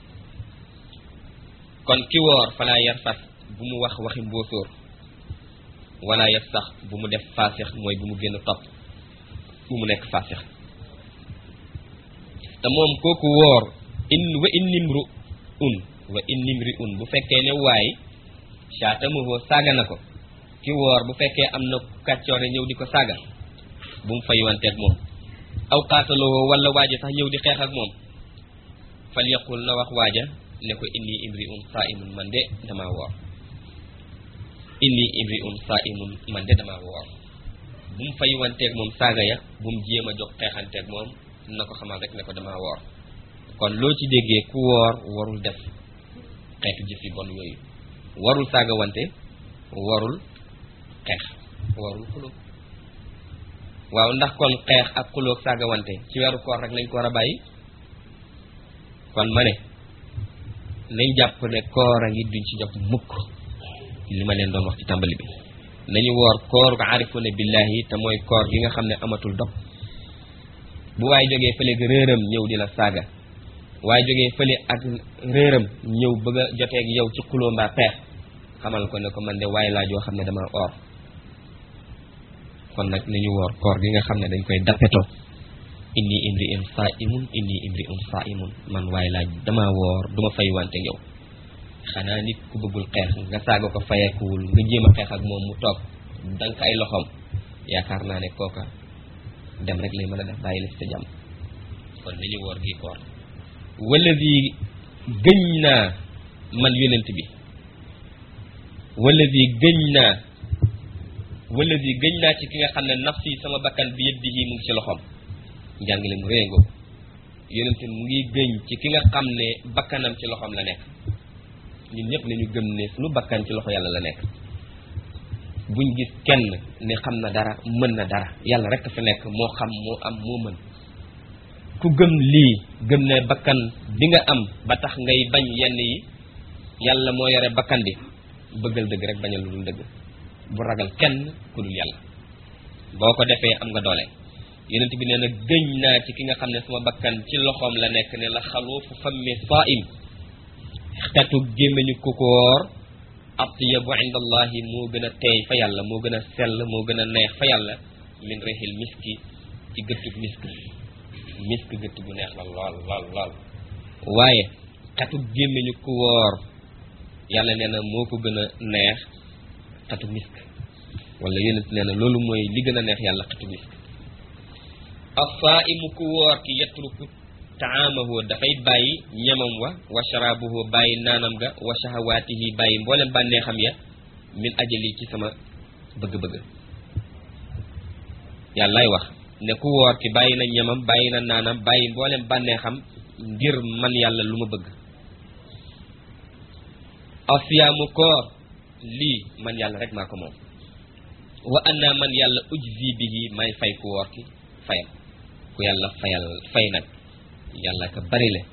A: kon ki woor fala yarfas bu mu wax waxi mbóosóor wala yafsax bu mu def faasix mooy bu mu génn topp bu mu nekk faasix te moom kooku woor in wa innimru un wa innimri un bu fekkee ne waay caatamuhoo saaga na ko ki woor bu fekkee am na kàccoore ñëw di ko saaga bu mu fayuwanteeg moom aw qaataloo wala waaja sax ñëw di xeex ak moom fal yaqul na wax waaja ne ko inni imri un saa imun man de damaa woor inni imri un saa imun man de damaa woor bu mu fayuwanteeg moom saaga ya bu mu jéem a jox xeexanteeg moom na ko xamal rek ne ko damaa woor kon loo ci déggee ku woor warul def xeetu jëf yi bon yooyu warul saaga wante warul xeex warul xuloo waaw ndax kon xeex ak xuloo saaga wante ci weeru koor rek lañ ko war a bàyyi kon ma ne nañ jàpp ne koor a ngi duñ ci jot mukk li ma leen doon wax ci tàmbali bi nañu woor koor ko arifuna billahi te mooy koor gi nga xam ne amatul dog bu waay jógee fële ga réeram ñëw di la saaga waaye jógee fële ak réeram ñëw bëgg a joteeg yow ci xuloo mbaa peex xamal ko ne ko man de waaye laa joo xam ne dama or kon nag nañu woor koor gi nga xam ne dañ koy dappeto inni imri un saa imun inni imri un saa imun man waaye laa dama woor duma fay wante yow xanaa nit ku bëggul xeex nga saaga ko fayeekuwul nga jéem a xeex ak moom mu toog dank ay loxoom yaakaar naa ne kooka dem rek lay mën a def bàyyi la ci sa jàmm kon nañu woor gi koor wallazi gëñ naa man yonent bi wallazi gëñ naa wallazi gëñ naa ci ki nga xam ne nafsi sama bakkan bi yadihi mu ngi ci loxoom njàngale mu réy ngoo yonent mu ngi gëñ ci ki nga xam ne bakkanam ci loxoom la nekk ñun ñëpp nañu gëm ne suñu bakkan ci loxo yàlla la nekk buñ gis kenn ne xam na dara mën na dara yàlla rek fi nekk moo xam moo am moo mën ku gëm lii gëm ne bakkan bi nga am ba tax ngay bañ yenn yi yàlla moo yore bakkan bi bëggal dëgg rek bañal lu dul dëgg bu ragal kenn ku dul yàlla boo ko defee am nga doole yonent bi nee na gëñ naa ci ki nga xam ne sama bakkan ci loxoom la nekk ne la xaluufu fammi saim xetu gémmiñu ku ko woor atyabu inda allahi moo gën a teey fa yàlla moo gën a sell moo gën a neex fa yàlla min rexil miski ci gëttug misk misk gëtt gu neex la lool lool lool waaye xetu gémmiñu ku woor yàlla nee na moo ko gën a neex xetu misk wala yonent nee na loolu mooy li gën a neex yàlla xetu misk as-saa'imu ku woor ki yatruku taamahu dafay bàyyi ñamam wa wa sharaabuhu bàyyi naanam ga wa shahawaatihi bàyyi mboolem bànneexam ya min ajali ci sama bëgg-bëgg yàllaay wax ne ku woor ki bàyyi na ñamam bàyyi na naanam bàyyi mboolem bànneexam ngir man yàlla lu ma bëgg asiyaamu koor lii man yàlla rek maa ko moom wa anna man yàlla ujzi bihi may fay ku woor ki fayam ku yàlla fayal fay nag yàlla ka bari le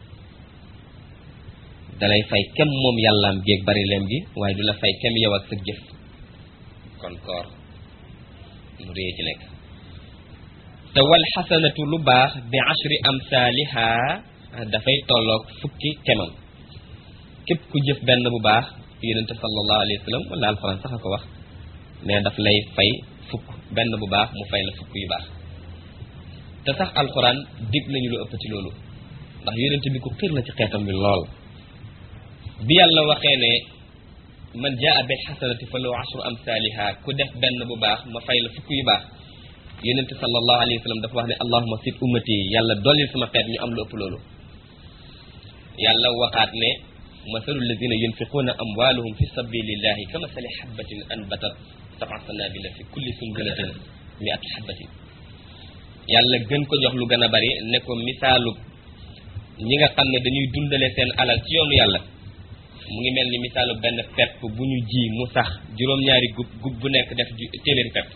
A: dalay fay kem moom yàllaam géeg bari leem gi waaye du la fay kem yow ak sa jëf kon koor mu réye ci nekk te wal xasanatu lu baax bi ashri amsaaliha dafay tolloog fukki kemam képp ku jëf benn bu baax yonente sallallahu alayhi wa sallam wala alxuraan sax a ko wax mais daf lay fay fukk benn bu baax mu fay la fukk yu baax te sax alxuraan dig nañu lu ëpp ci loolu ndax yonente bi ku xiir la ci xeetam bi lool bi yàlla waxee ne man jaa bil xasanati fa law ashru amsaaliha ku def benn bu baax ma fay la fukk yu baax yonente sallallahu alayhi wa sallam dafa wax ne allahuma sit ummati yàlla dollil sama xeet ñu am lu ëpp loolu yàlla waxaat ne masalu alladina yunfiquuna amwaalahum fi sabilillahi ka masali xabatin anbatat sab'a sanabila fi kulli sumbulatin mi'atu xabatin yàlla gën ko jox lu gën a bari ne ko misaalu ñi nga xam ne dañuy dundale seen alal ci yoonu yàlla mu ngi mel ni misaalu benn pepp bu ñu ji mu sax juróom-ñaari gub gub bu nekk def téeméeri pepp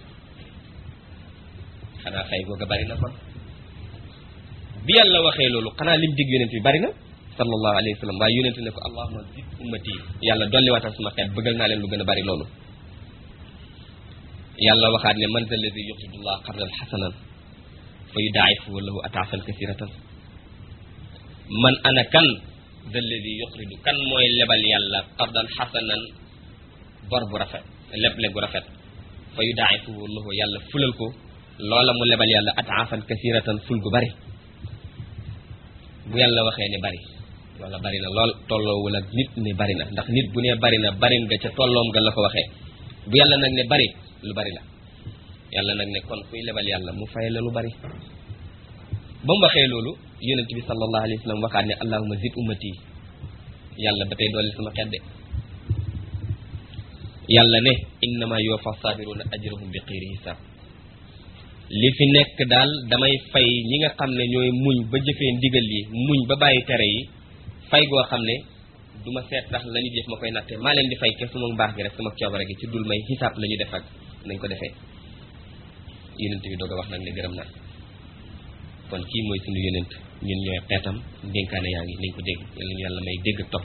A: xanaa fay googa bari na kon bi yàlla waxee loolu xanaa lim dig yonent bi bari na sallallahu alayhi wa sallam waaye yonent ne ko allahuma zid ummati yàlla dolli waatal sama xeet bëggal naa leen lu gën a bari loolu yàlla waxaat ne man zal ladi yuqridullah qardan xasanan fa yudaa'ifuhu lahu ataafan kasiratan man ana kan zal ladi yuqridu kan mooy lebal yàlla qardan xasanan bor bu rafet leble gu rafet fa yudaa'ifuhu lahu yàlla fulal ko loola mu lebal yàlla ataafan kasiratan ful gu bari bu yàlla waxee ne bari wala bari na lool tolloowul ak nit ne bari na ndax nit bu ne bari na bari nga ca tolloom nga la ko waxee bu yàlla nag ne bari lu bari la yàlla nag ne kon kuy lebal yàlla mu fay la lu bari ba mu waxee loolu yonent bi sallallahu alayhi wa sallam waxaat ne allahuma zid ummati yàlla ba tey dolli sama xedde yàlla ne innama yuwaffa sabiruna ajrahum bi xayri hisab li fi nekk daal damay fay ñi nga xam ne ñooy muñ ba jëfee ndigal yi muñ ba bàyyi tere yi fay goo xam ne du ma seet sax la ñu jëf ma koy natte maa leen di fay ke suma mbaax gi rek sama coobare gi ci dul may xisaab la ñu def ak nañ ko defee yonent bi doog a wax nag ne gërëm naa kon kii mooy suñu yonent ñun ñooy xeetam dénkaane yaa ngi nañ ko dégg yàlla ñu yàlla may dégg topp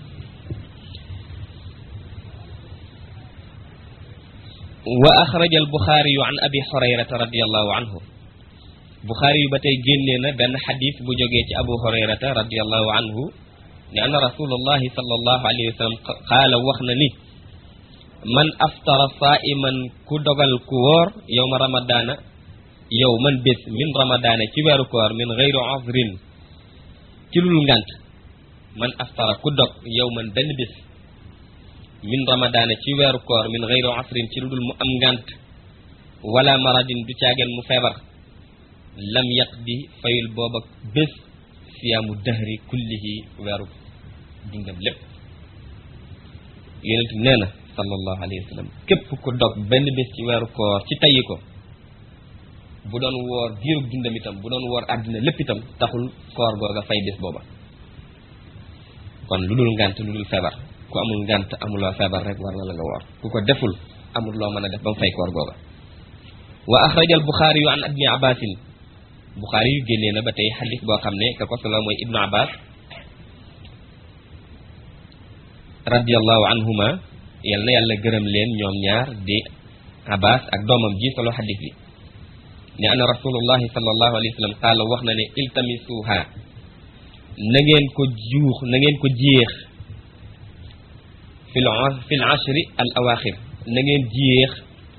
A: wa axraja al buxaariyu an abi hurayrata radiallahu anhu buxaari yu ba tey génnee na benn xadis bu jógee ci abu hurayrata radiallahu anhu ne anna rasulullahi sallallahu alayhi wa sallam qaala wax na ni man aftara saiman ku dogal ku wóor yowma ramadaana yow man bés min ramadaana ci weeru koor min gayru azrin ci lul ngant man aftara ku dog yow man benn bés min ramadaana ci weeru koor min gayru asrin ci lu dul mu am ngant wala maradin du caageen mu feebar lam yaqdi fayul booba bés siyaamu dahri kullihi weeru dundam lépp yonent nee na sallallahu alayhi wa sallam képp ku dog benn bés ci weeru koor ci tayyi ko bu doon woor diirub dundam itam bu doon woor àddina lépp itam taxul koor googa fay bés booba kon lu dul ngant lu dul feebar ku amul ngant amuloo feebar rek war na la nga woor ku ko deful amul loo mën a def ba mu fay koor googa wa axraja al buxaari yu an ibni abbasin buxaari yu génnee na ba tey xadis boo xam ne ka ko solo mooy ibnu abbas radiallahu anhuma yal na yàlla gërëm leen ñoom ñaar di abbas ak doomam ji solo xadis bi ne ana rasulullahi sallallahu alayhi wa sallam qaala wax na ne iltamisuha na ngeen ko juux na ngeen ko jéex fil fil ashri al awaxir na ngeen jéex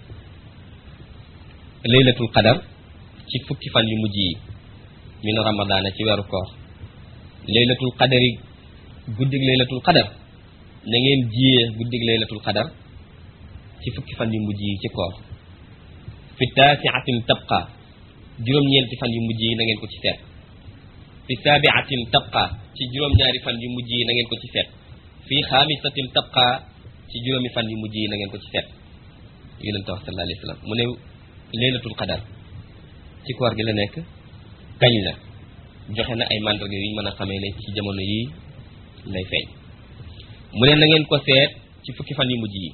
A: laylatul qadar ci fukki fan yu mujj yi min ramadaana ci weeru koor laylatul qadari guddig laylatul qadar na ngeen jéex guddig laylatul qadar ci fukki fan yu mujj yi ci koor fi taasiatin tabqa juróom-ñeenti fan yu mujj yi na ngeen ko ci seet fi saabiatin tabqa ci juróom-ñaari fan yu mujj yi na ngeen ko ci seet fi xaamisatin tabqa ci juróomi fan yu mujj yi na ngeen ko ci seet yonente wax sallallahu alayhi wa sallam mu ne laylatul qadar ci koor gi la nekk kañ la joxe na ay mandarga yu ñu mën a xamee ne ci jamono yi lay feeñ mu ne na ngeen ko seet ci fukki fan yu mujj yi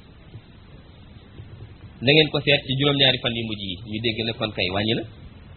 A: na ngeen ko seet ci juróom-ñaari fan yu mujj yi ñu dégg ne kon kay wàññi na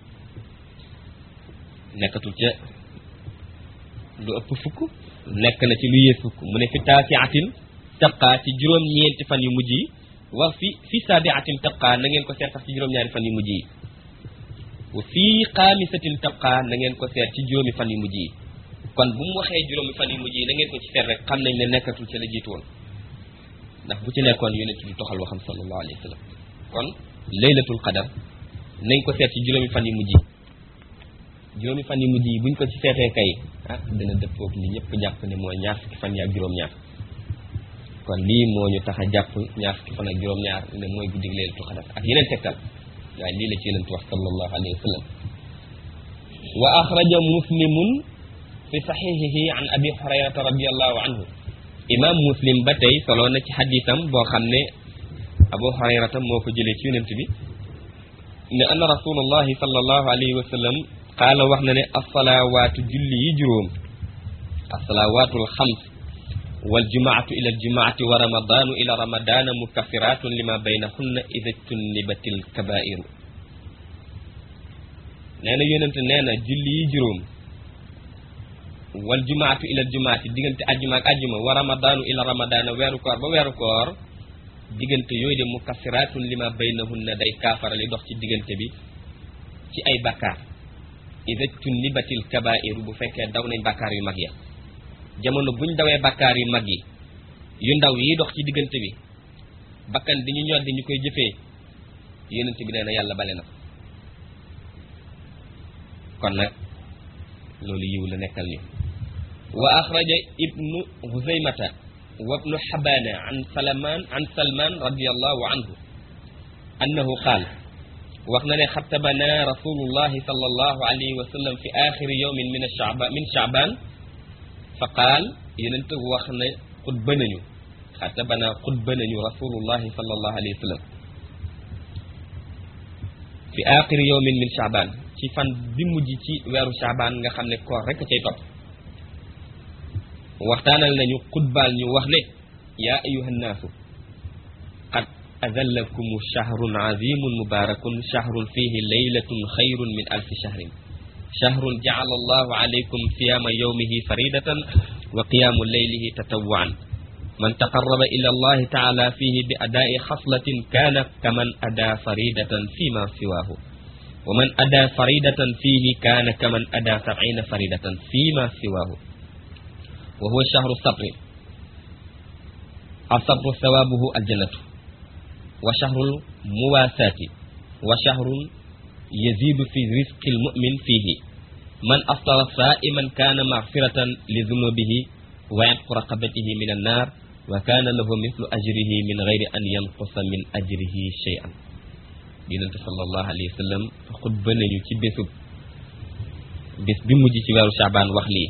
A: nekkatul ca lu ëpp fukk nekk na ci lu yées fukk mu ne fi taasiatin tabqa ci juróom-ñeenti fan yu mujj yi wax fi fi saabiatin tabqa na ngeen ko seet sax ci juróom-ñaari fan yu mujj yi wa fii xaamisatin tabqa na ngeen ko seet ci juróomi fan yu mujj yi kon bu mu waxee juróomi fan yu mujj yi na ngeen ko ci seet rek xam nañ ne nekkatul ca la jiitu woon ndax bu ci nekkoon yonent bi toxal waxam sallallahu alayhi wa sallam kon laylatul qadar nañ ko seet ci juróomi fan yu mujj yi juróomi fan yu mujj yi buñ ko ci seetee kay ah dina dëppoog li ñëpp jàpp ne mooy ñaar fukki fan yi ak juróom-ñaar kon lii moo ñu tax a jàpp ñaar fukki fan ak juróom-ñaar ne mooy guddig laylatul qadar ak yeneen tegtal waaye lii la ci yonent wax sallallahu alayhi wa sallam wa axraja muslimun fi saxixihi an abi hurayrata radiallahu anhu imam muslim ba tey soloo na ci xadisam boo xam ne abu hurayrata moo ko jëlee ci yonent bi ne anna rasulullahi sallallahu alayhi wa sallam qaala wax na ne asalawaatu julli yi juróom assalawaatul xams wal jumaatu ila al jumaati wa ramadaanu ila ramadaana mukaffiratun lima baynahunna ida tunnibatil kabairu nee na yonente nee na julli yi juróom wal jumaatu ila al jumaati diggante ajjuma ak ajjuma wa ramadaanu ila ramadaana weeru koor ba weeru koor diggante yooyu de mukaffiratun lima baynahunna day kaafara li dox ci diggante bi ci ay bakkaar ida tunnibatil kabairu bu fekkee daw nañ bakkaar yu mag ya jamono buñ dawee bakkaar yu mag yi yu ndaw yi dox ci diggante bi bakkan di ñu ñoddi ñu koy jëfee yonent bi nee na yàlla bale na ko kon nag loolu yiw la nekkal ñu wa axraja ibnu huzaymata wa ibnu xabaana an salman an salman radiallahu anhu annahu qaal wax na ne xatabana rasulullahi sallallahu alayhi wa sallam fi axiri yowmin min achaba min chaaban fa qaal yonent wax ne xutba nañu xatabana xutba nañu rasulullahi sallallahu alayhi wa sallam fi axiri yowmin min chaaban ci fan bi mujj ci weeru chaaban nga xam ne koor rek a cay topp waxtaanal nañu xutbaal ñu wax ne yaa ayuha nnaasu qad azallakum shahrun azimun mubarakun shahrun fihi laylatun xayrun min alfi shahrin shahrun jacala allahu alaykum siyama yawmihi faridatan wa qiyaamu laylihi tatawwaan man taqarraba ila allahi taala fihi bi adaa'i xaslatin kaana kaman adaa faridatan fima siwaahu wa man adaa faridatan fihi kaana kaman adaa sabciina faridatan fima siwaahu wa huwa shahru sabri asabru sawaabuhu aljannatu wa shahrul muwaasaati wa shahrun yaziidu fi rizqi almu'min fiihi man aftara saa'iman kaana magfiratan li zunubihi wa yatqu raqabatihi min annaar wa kaana lahu mislu ajrihi min gayri an yanqusa min ajrihi shay'an yonente sallallahu alayhi wa sallam xutba nañu ci bésub bés bi mujj ci weeru Shaabaan wax lii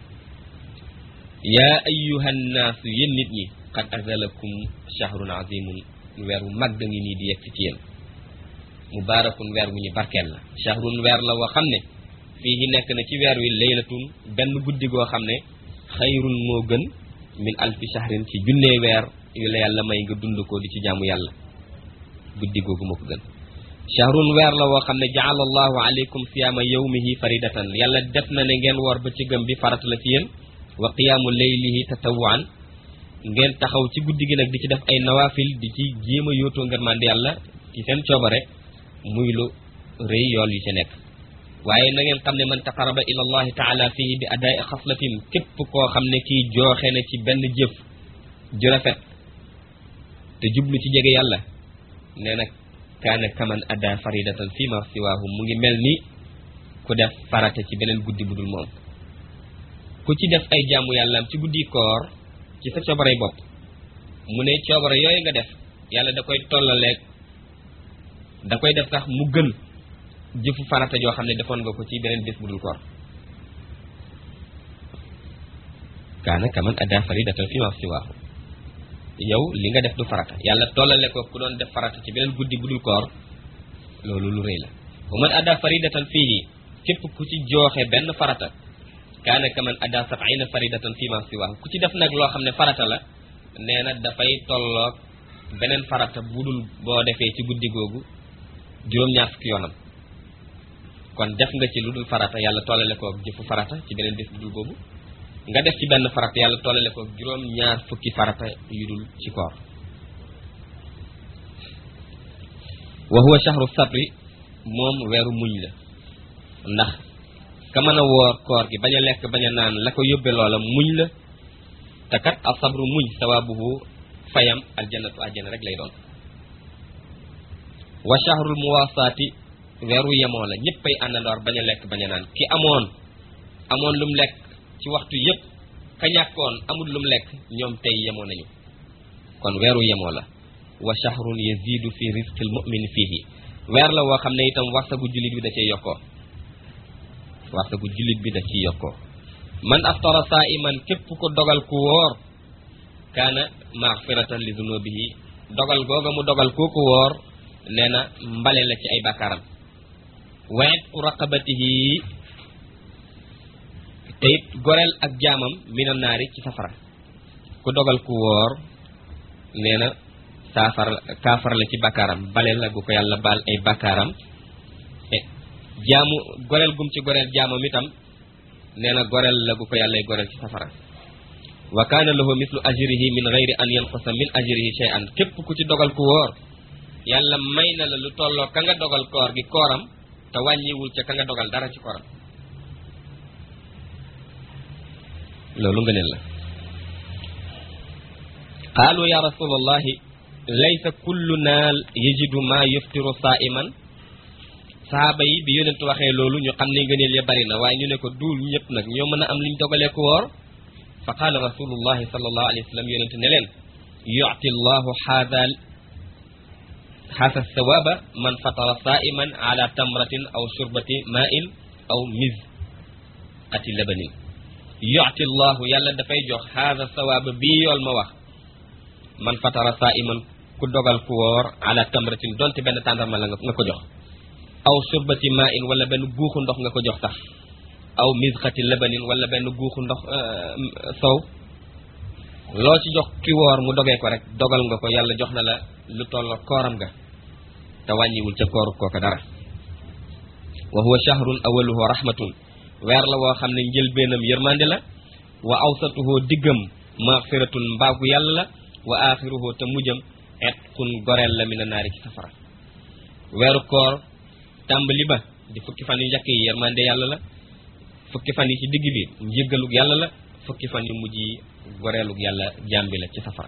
A: yaa ayyuha nnaasu yéen nit ñi qad azalakum shahrun azimun weer wu màgg ngi nii di yegg ci yéen mubaarakun weer wu ñu barkeel la shahrun weer la woo xam ne fii nekk na ci weer wi laylatun benn guddi goo xam ne xayrun moo gën min alfi shahrin ci junnee weer yu la yàlla may nga dund ko di ci jaamu yàlla guddi googu moo ko gën shahrun weer la woo xam ne jaala allahu alaykum siyaama yawmihi faridatan yàlla def na ne ngeen woor ba ci gëm bi farat la ci yéen wa qiyaamu laylihi tatawwaan ngeen taxaw ci guddi gi nag di ci def ay nawaafil di ci jéem a yóotoo ngërmande yàlla ci seen coobare muy lu rëy yool yu ci nekk waaye na ngeen xam ne man taqaraba ila allahi taala fihi bi adaai xaslatin képp koo xam ne kii jooxe na ci benn jëf ju rafet te jublu ci jege yàlla nee na kaana kaman ada faridatan fi ma siwaahu mu ngi mel ni ku def farate ci beneen guddi bu dul moom ku ci def ay jaamu yàllaam ci guddi koor ci sa coobarey bopp mu ne coobare yooyu nga def yàlla da koy tollaleeg da koy def sax mu gën jëfu farata joo xam ne defoon nga ko ci beneen bés bu dul koor kaana kaman ada faridatan fi ma siwaahu yow li nga def du farata yàlla tollale ko ku doon def farata ci beneen guddi bu dul koor loolu lu rëy la wa man ada faridatan fiihi képp ku ci jooxe benn farata kaana kaman ada sab'ina faridatan fi ma siwaahu ku ci def nag loo xam ne farata la nee na dafay tolloog beneen farata bu dul boo defee ci guddi googu juróom-ñaar fukki yoonam kon def nga ci lu dul farata yàlla tollale ko jëfu farata ci beneen bés bu dul boobu nga def ci benn farata yàlla tollale ko juróom-ñaar fukki farata yu dul ci koor wa huwa shahru sabri moom weeru muñ la ndax ka mën a woor koor gi bañ a lekk bañ a naan la ko yóbbe loola muñ la te kat al sabru muñ sawaabuhu fayam aljannatu àjjana rek lay doon wa shahrul muwaasaati weeru yemoo la ñëppay àndandoor bañ a lekk bañ a naan ki amoon amoon lum lekk ci waxtu yépp ka ñàkkoon amul lum lekk ñoom tey yemoo nañu kon weeru yemoo la wa shahrun yazidu fi rizqil mu'min fihi weer la woo xam ne itam warsagu jullit bi da cee yokkoo warsagu jullit bi da ciy yokkoo man aftara saa'iman képp ko dogal ku woor kaana maghfiratan li zunubihi dogal googa mu dogal kooku woor nee na mbale la ci ay bàkkaaram wa itqu raqabatihi te it goreel ak jaamam mina naari ci safara ku dogal ku woor nee na saafara kaafara la ci bakkaaram bale la gu ko yàlla baal ay bakkaaram e jaamu goreel gum ci goreel jaamam itam nee na goreel la gu ko yàlla ay goreel ci safara wa kaana lahu mislu ajrihi min gayri an yanqusa min ajrihi shay'an képp ku ci dogal ku wóor yàlla may na la lu tolloo ka nga dogal koor gi kooram te wàññiwul ca ka nga dogal dara ci kooram loolu nga neen la qaalu ya rasulallahi laysa kullu naal yajidu ma yuftiru saa'iman sahaaba yi bi yonent waxee loolu ñu xam ne ngëneel ya bari na waaye ñu ne ko duul ñëpp nag ñoo mën a am liñ dogalee ku woor fa qaala rasulullahi sallallahu alayhi wa sallam yonent ne leen yu'ti llahu haadal haasa sawaaba man fatara saa'iman ala tamratin aw shurbati ma'in aw miz ati labanin yu'ti llahu yàlla dafay jox haasa sawaaba bii yool ma wax man fatara saa'iman ku dogal ku woor ala tamratin donte benn tàndarma la nga ko jox aw surbati ma in wala benn guuxu ndox nga ko jox sax aw misxati labanin wala benn guuxu ndox sow loo ci jox ki woor mu dogee ko rek dogal nga ko yàlla jox na la lu tolloo kooram ga te wàññiwul ca kooru kooka dara wa huwa shahrun awaluhu rahmatun weer la woo xam ne njëlbeenam yërmande la wa awsatuhu diggam maxfiratun mbaagu yàlla la wa axiruhu te mujjam etqun goreel la mina naari ci safara weeru koor tàmbali ba di fukki fan yu njëkk yi yërmande yàlla la fukki fan yi ci digg bi njëggalug yàlla la fukki fan yu mujj yi goreelug yàlla jàmbi la ci safara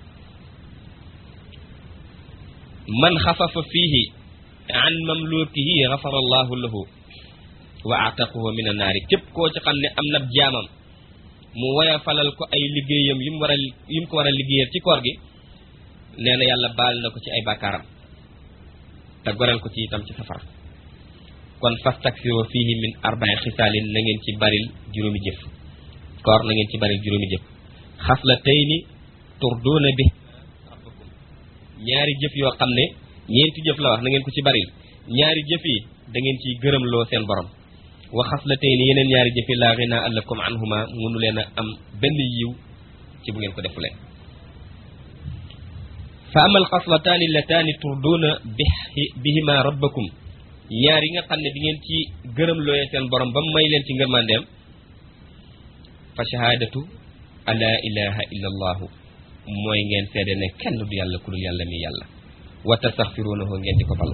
A: man xafafa fiihi an mamlukihi xafara allahu lahu wa ataqahu min annaari képp koo ci xam ne am na jaamam mu woya falal ko ay liggéeyam yi mu war a yi mu ko war a liggéeyal ci koor gi nee na yàlla baal na ko ci ay bàkkaaram te goreel ko ci itam ci safara kon fastaksiro fihi min arba'i xisaalin na ngeen ci baril juróomi jëf koor na ngeen ci baril juróomi jëf xaslatayni turduuna bi rabbakum ñaari jëf yoo xam ne ñeenti jëf la wax na ngeen ko ci baril ñaari jëf yi da ngeen ciy gërëmloo seen borom wa xaslatayni yeneen ñaari jëf yi laa ginaa lakum anhuma munu leen a am benn yiw ci bu ngeen ko defulee fa amal xaslataani lataani turduuna bi bihima rabbakum ñaar yi nga xam ne di ngeen ci gërëm looyee seen borom ba mu may leen ci ngërmandeem fa shahaadatu ala ilaha illa allahu mooy ngeen seede ne kenn du yàlla ku dul yàlla mi yàlla wa tastaxfirunahu ngeen di ko balu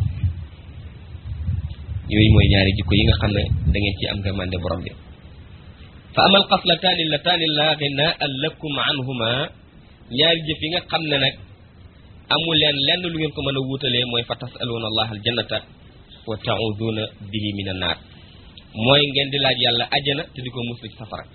A: yooyu mooy ñaari jikko yi nga xam ne da ngeen ci am ngërmande borom bi fa amal xaslataani lataani laa ginaa lakum anhuma ñaari jëf yi nga xam ne nag amul leen lenn lu ngeen ko mën a wuutalee mooy fa tasaluuna allah aljannata wa tauduna bihi min annaar mooy ngeen di laaj yàlla ajjana te di ko muslu ci safara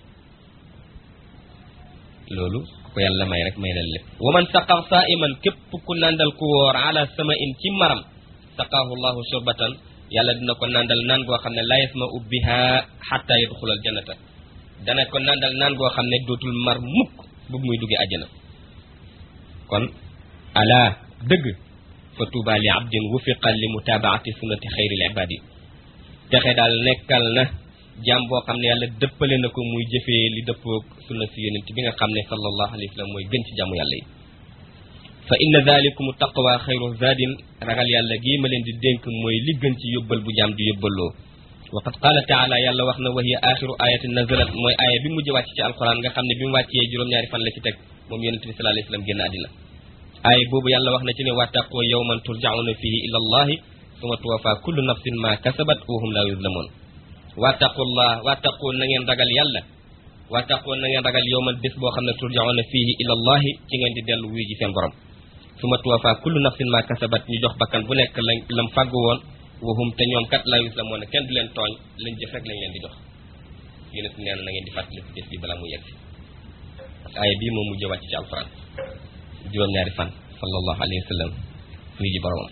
A: loolu ko yàlla may rek may leen lépp wa man saqaa saa'iman képp ku nandal ku wóor ala sama in ci maram saqaahu llahu shurbatan yàlla dina ko nandal naan goo xam ne la yasma'u biha xatta yadxula aljannata dana ko nandal naan goo xam ne dootul mar mukk bu muy duggee ajjana kon ala dëgg fa tuuba li abdin wufiqa li mutaabaati sunnati xayril ibaadi texe daal nekkal na jaam boo xam ne yàlla dëppale na ko muy jëfee li dëppoog sunna si yonent bi nga xam ne sallallahu alayhi wa sallam mooy gën ci jaamu yàlla yi fa inna dalikum taqwa xayru zadin ragal yàlla gii ma leen di dénk mooy li gën ci yóbbal bu jaam di yóbbaloo wa qad qaala taala yàlla wax na wa hiya axiru ayatin nazalat mooy aaya bi mujj wàcc ci alquran nga xam ne bi mu wàccee juróom-ñaari fan la ci teg moom yonent bi sallallahu alayhi wa sallam génn àddina aaya boobu yàlla wax na ci ne wattaqoo yawman turjauna fihi ila allahi suma tuwafa kullu nafsin ma kasabat wa hum la yuzlamun wattaqullah wattaqoo na ngeen ragal yàlla wattaqoo na ngeen ragal yawman bés boo xam ne turjauna fihi ila allahi ci ngeen di dellu wuy ji seen borom suma tuwafa kullu nafsin ma kasabat ñu jox bakkan bu nekk lañ lam fàggu woon wa hum te ñoom kat la yuzlamun kenn du leen tooñ lañ jëf rek lañ leen di jox yonent nee na na ngeen di fàttali ci bés bi balaa mu yegg si aaya bii moom mujj wàcc ci alquran juróom-ñaari fan sallallahu alayhi wa sallam wuy ji boromam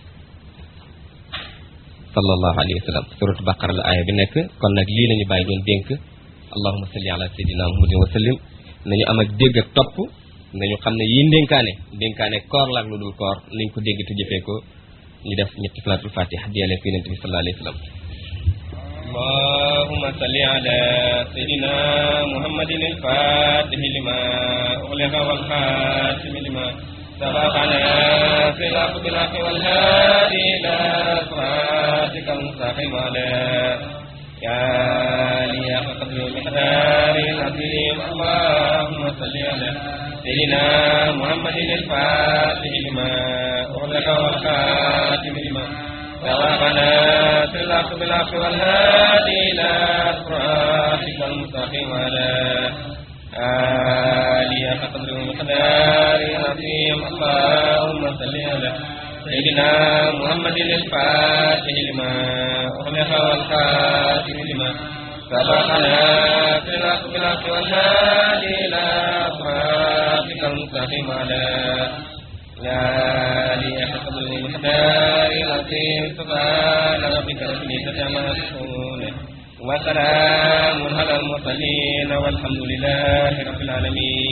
A: sallallahu alayhi wa sallam suratu baqara la aaya bi nekk kon nag lii lañu bàyyi doon dénk allahuma salli ala sayyidina muhammadin wa sallim nañu am ak dégg ak topp nañu xam ne yii ndénkaane ndénkaane koor la ak lu dul koor nañ ko dégg te jëfee ko ñu def ñetti salaatul fatiha diyale fi yonent bi sallallahu alayhi wa sallam
B: اللهم صل على سيدنا محمد الفاتح لما أغلق والخاتم لما سبقنا في الحق بالحق والهادي إلى صراطك المستقيم على يا لي قدر المقدار العظيم اللهم صل على سيدنا محمد الفاتح لما أغلق والخاتم لما سبقنا في الحق بالحق والهادي إلى صراطك المستقيم على آلي قدر المقدار العظيم اللهم صل على سيدنا محمد الفاتح لما أغلق والخاتم لما سبقنا في الحق بالحق والهادي إلى صراطك المستقيم على لا لأحد المقدار العظيم سبحان ربك رب العزة عما يصفون وسلام على المرسلين والحمد لله رب العالمين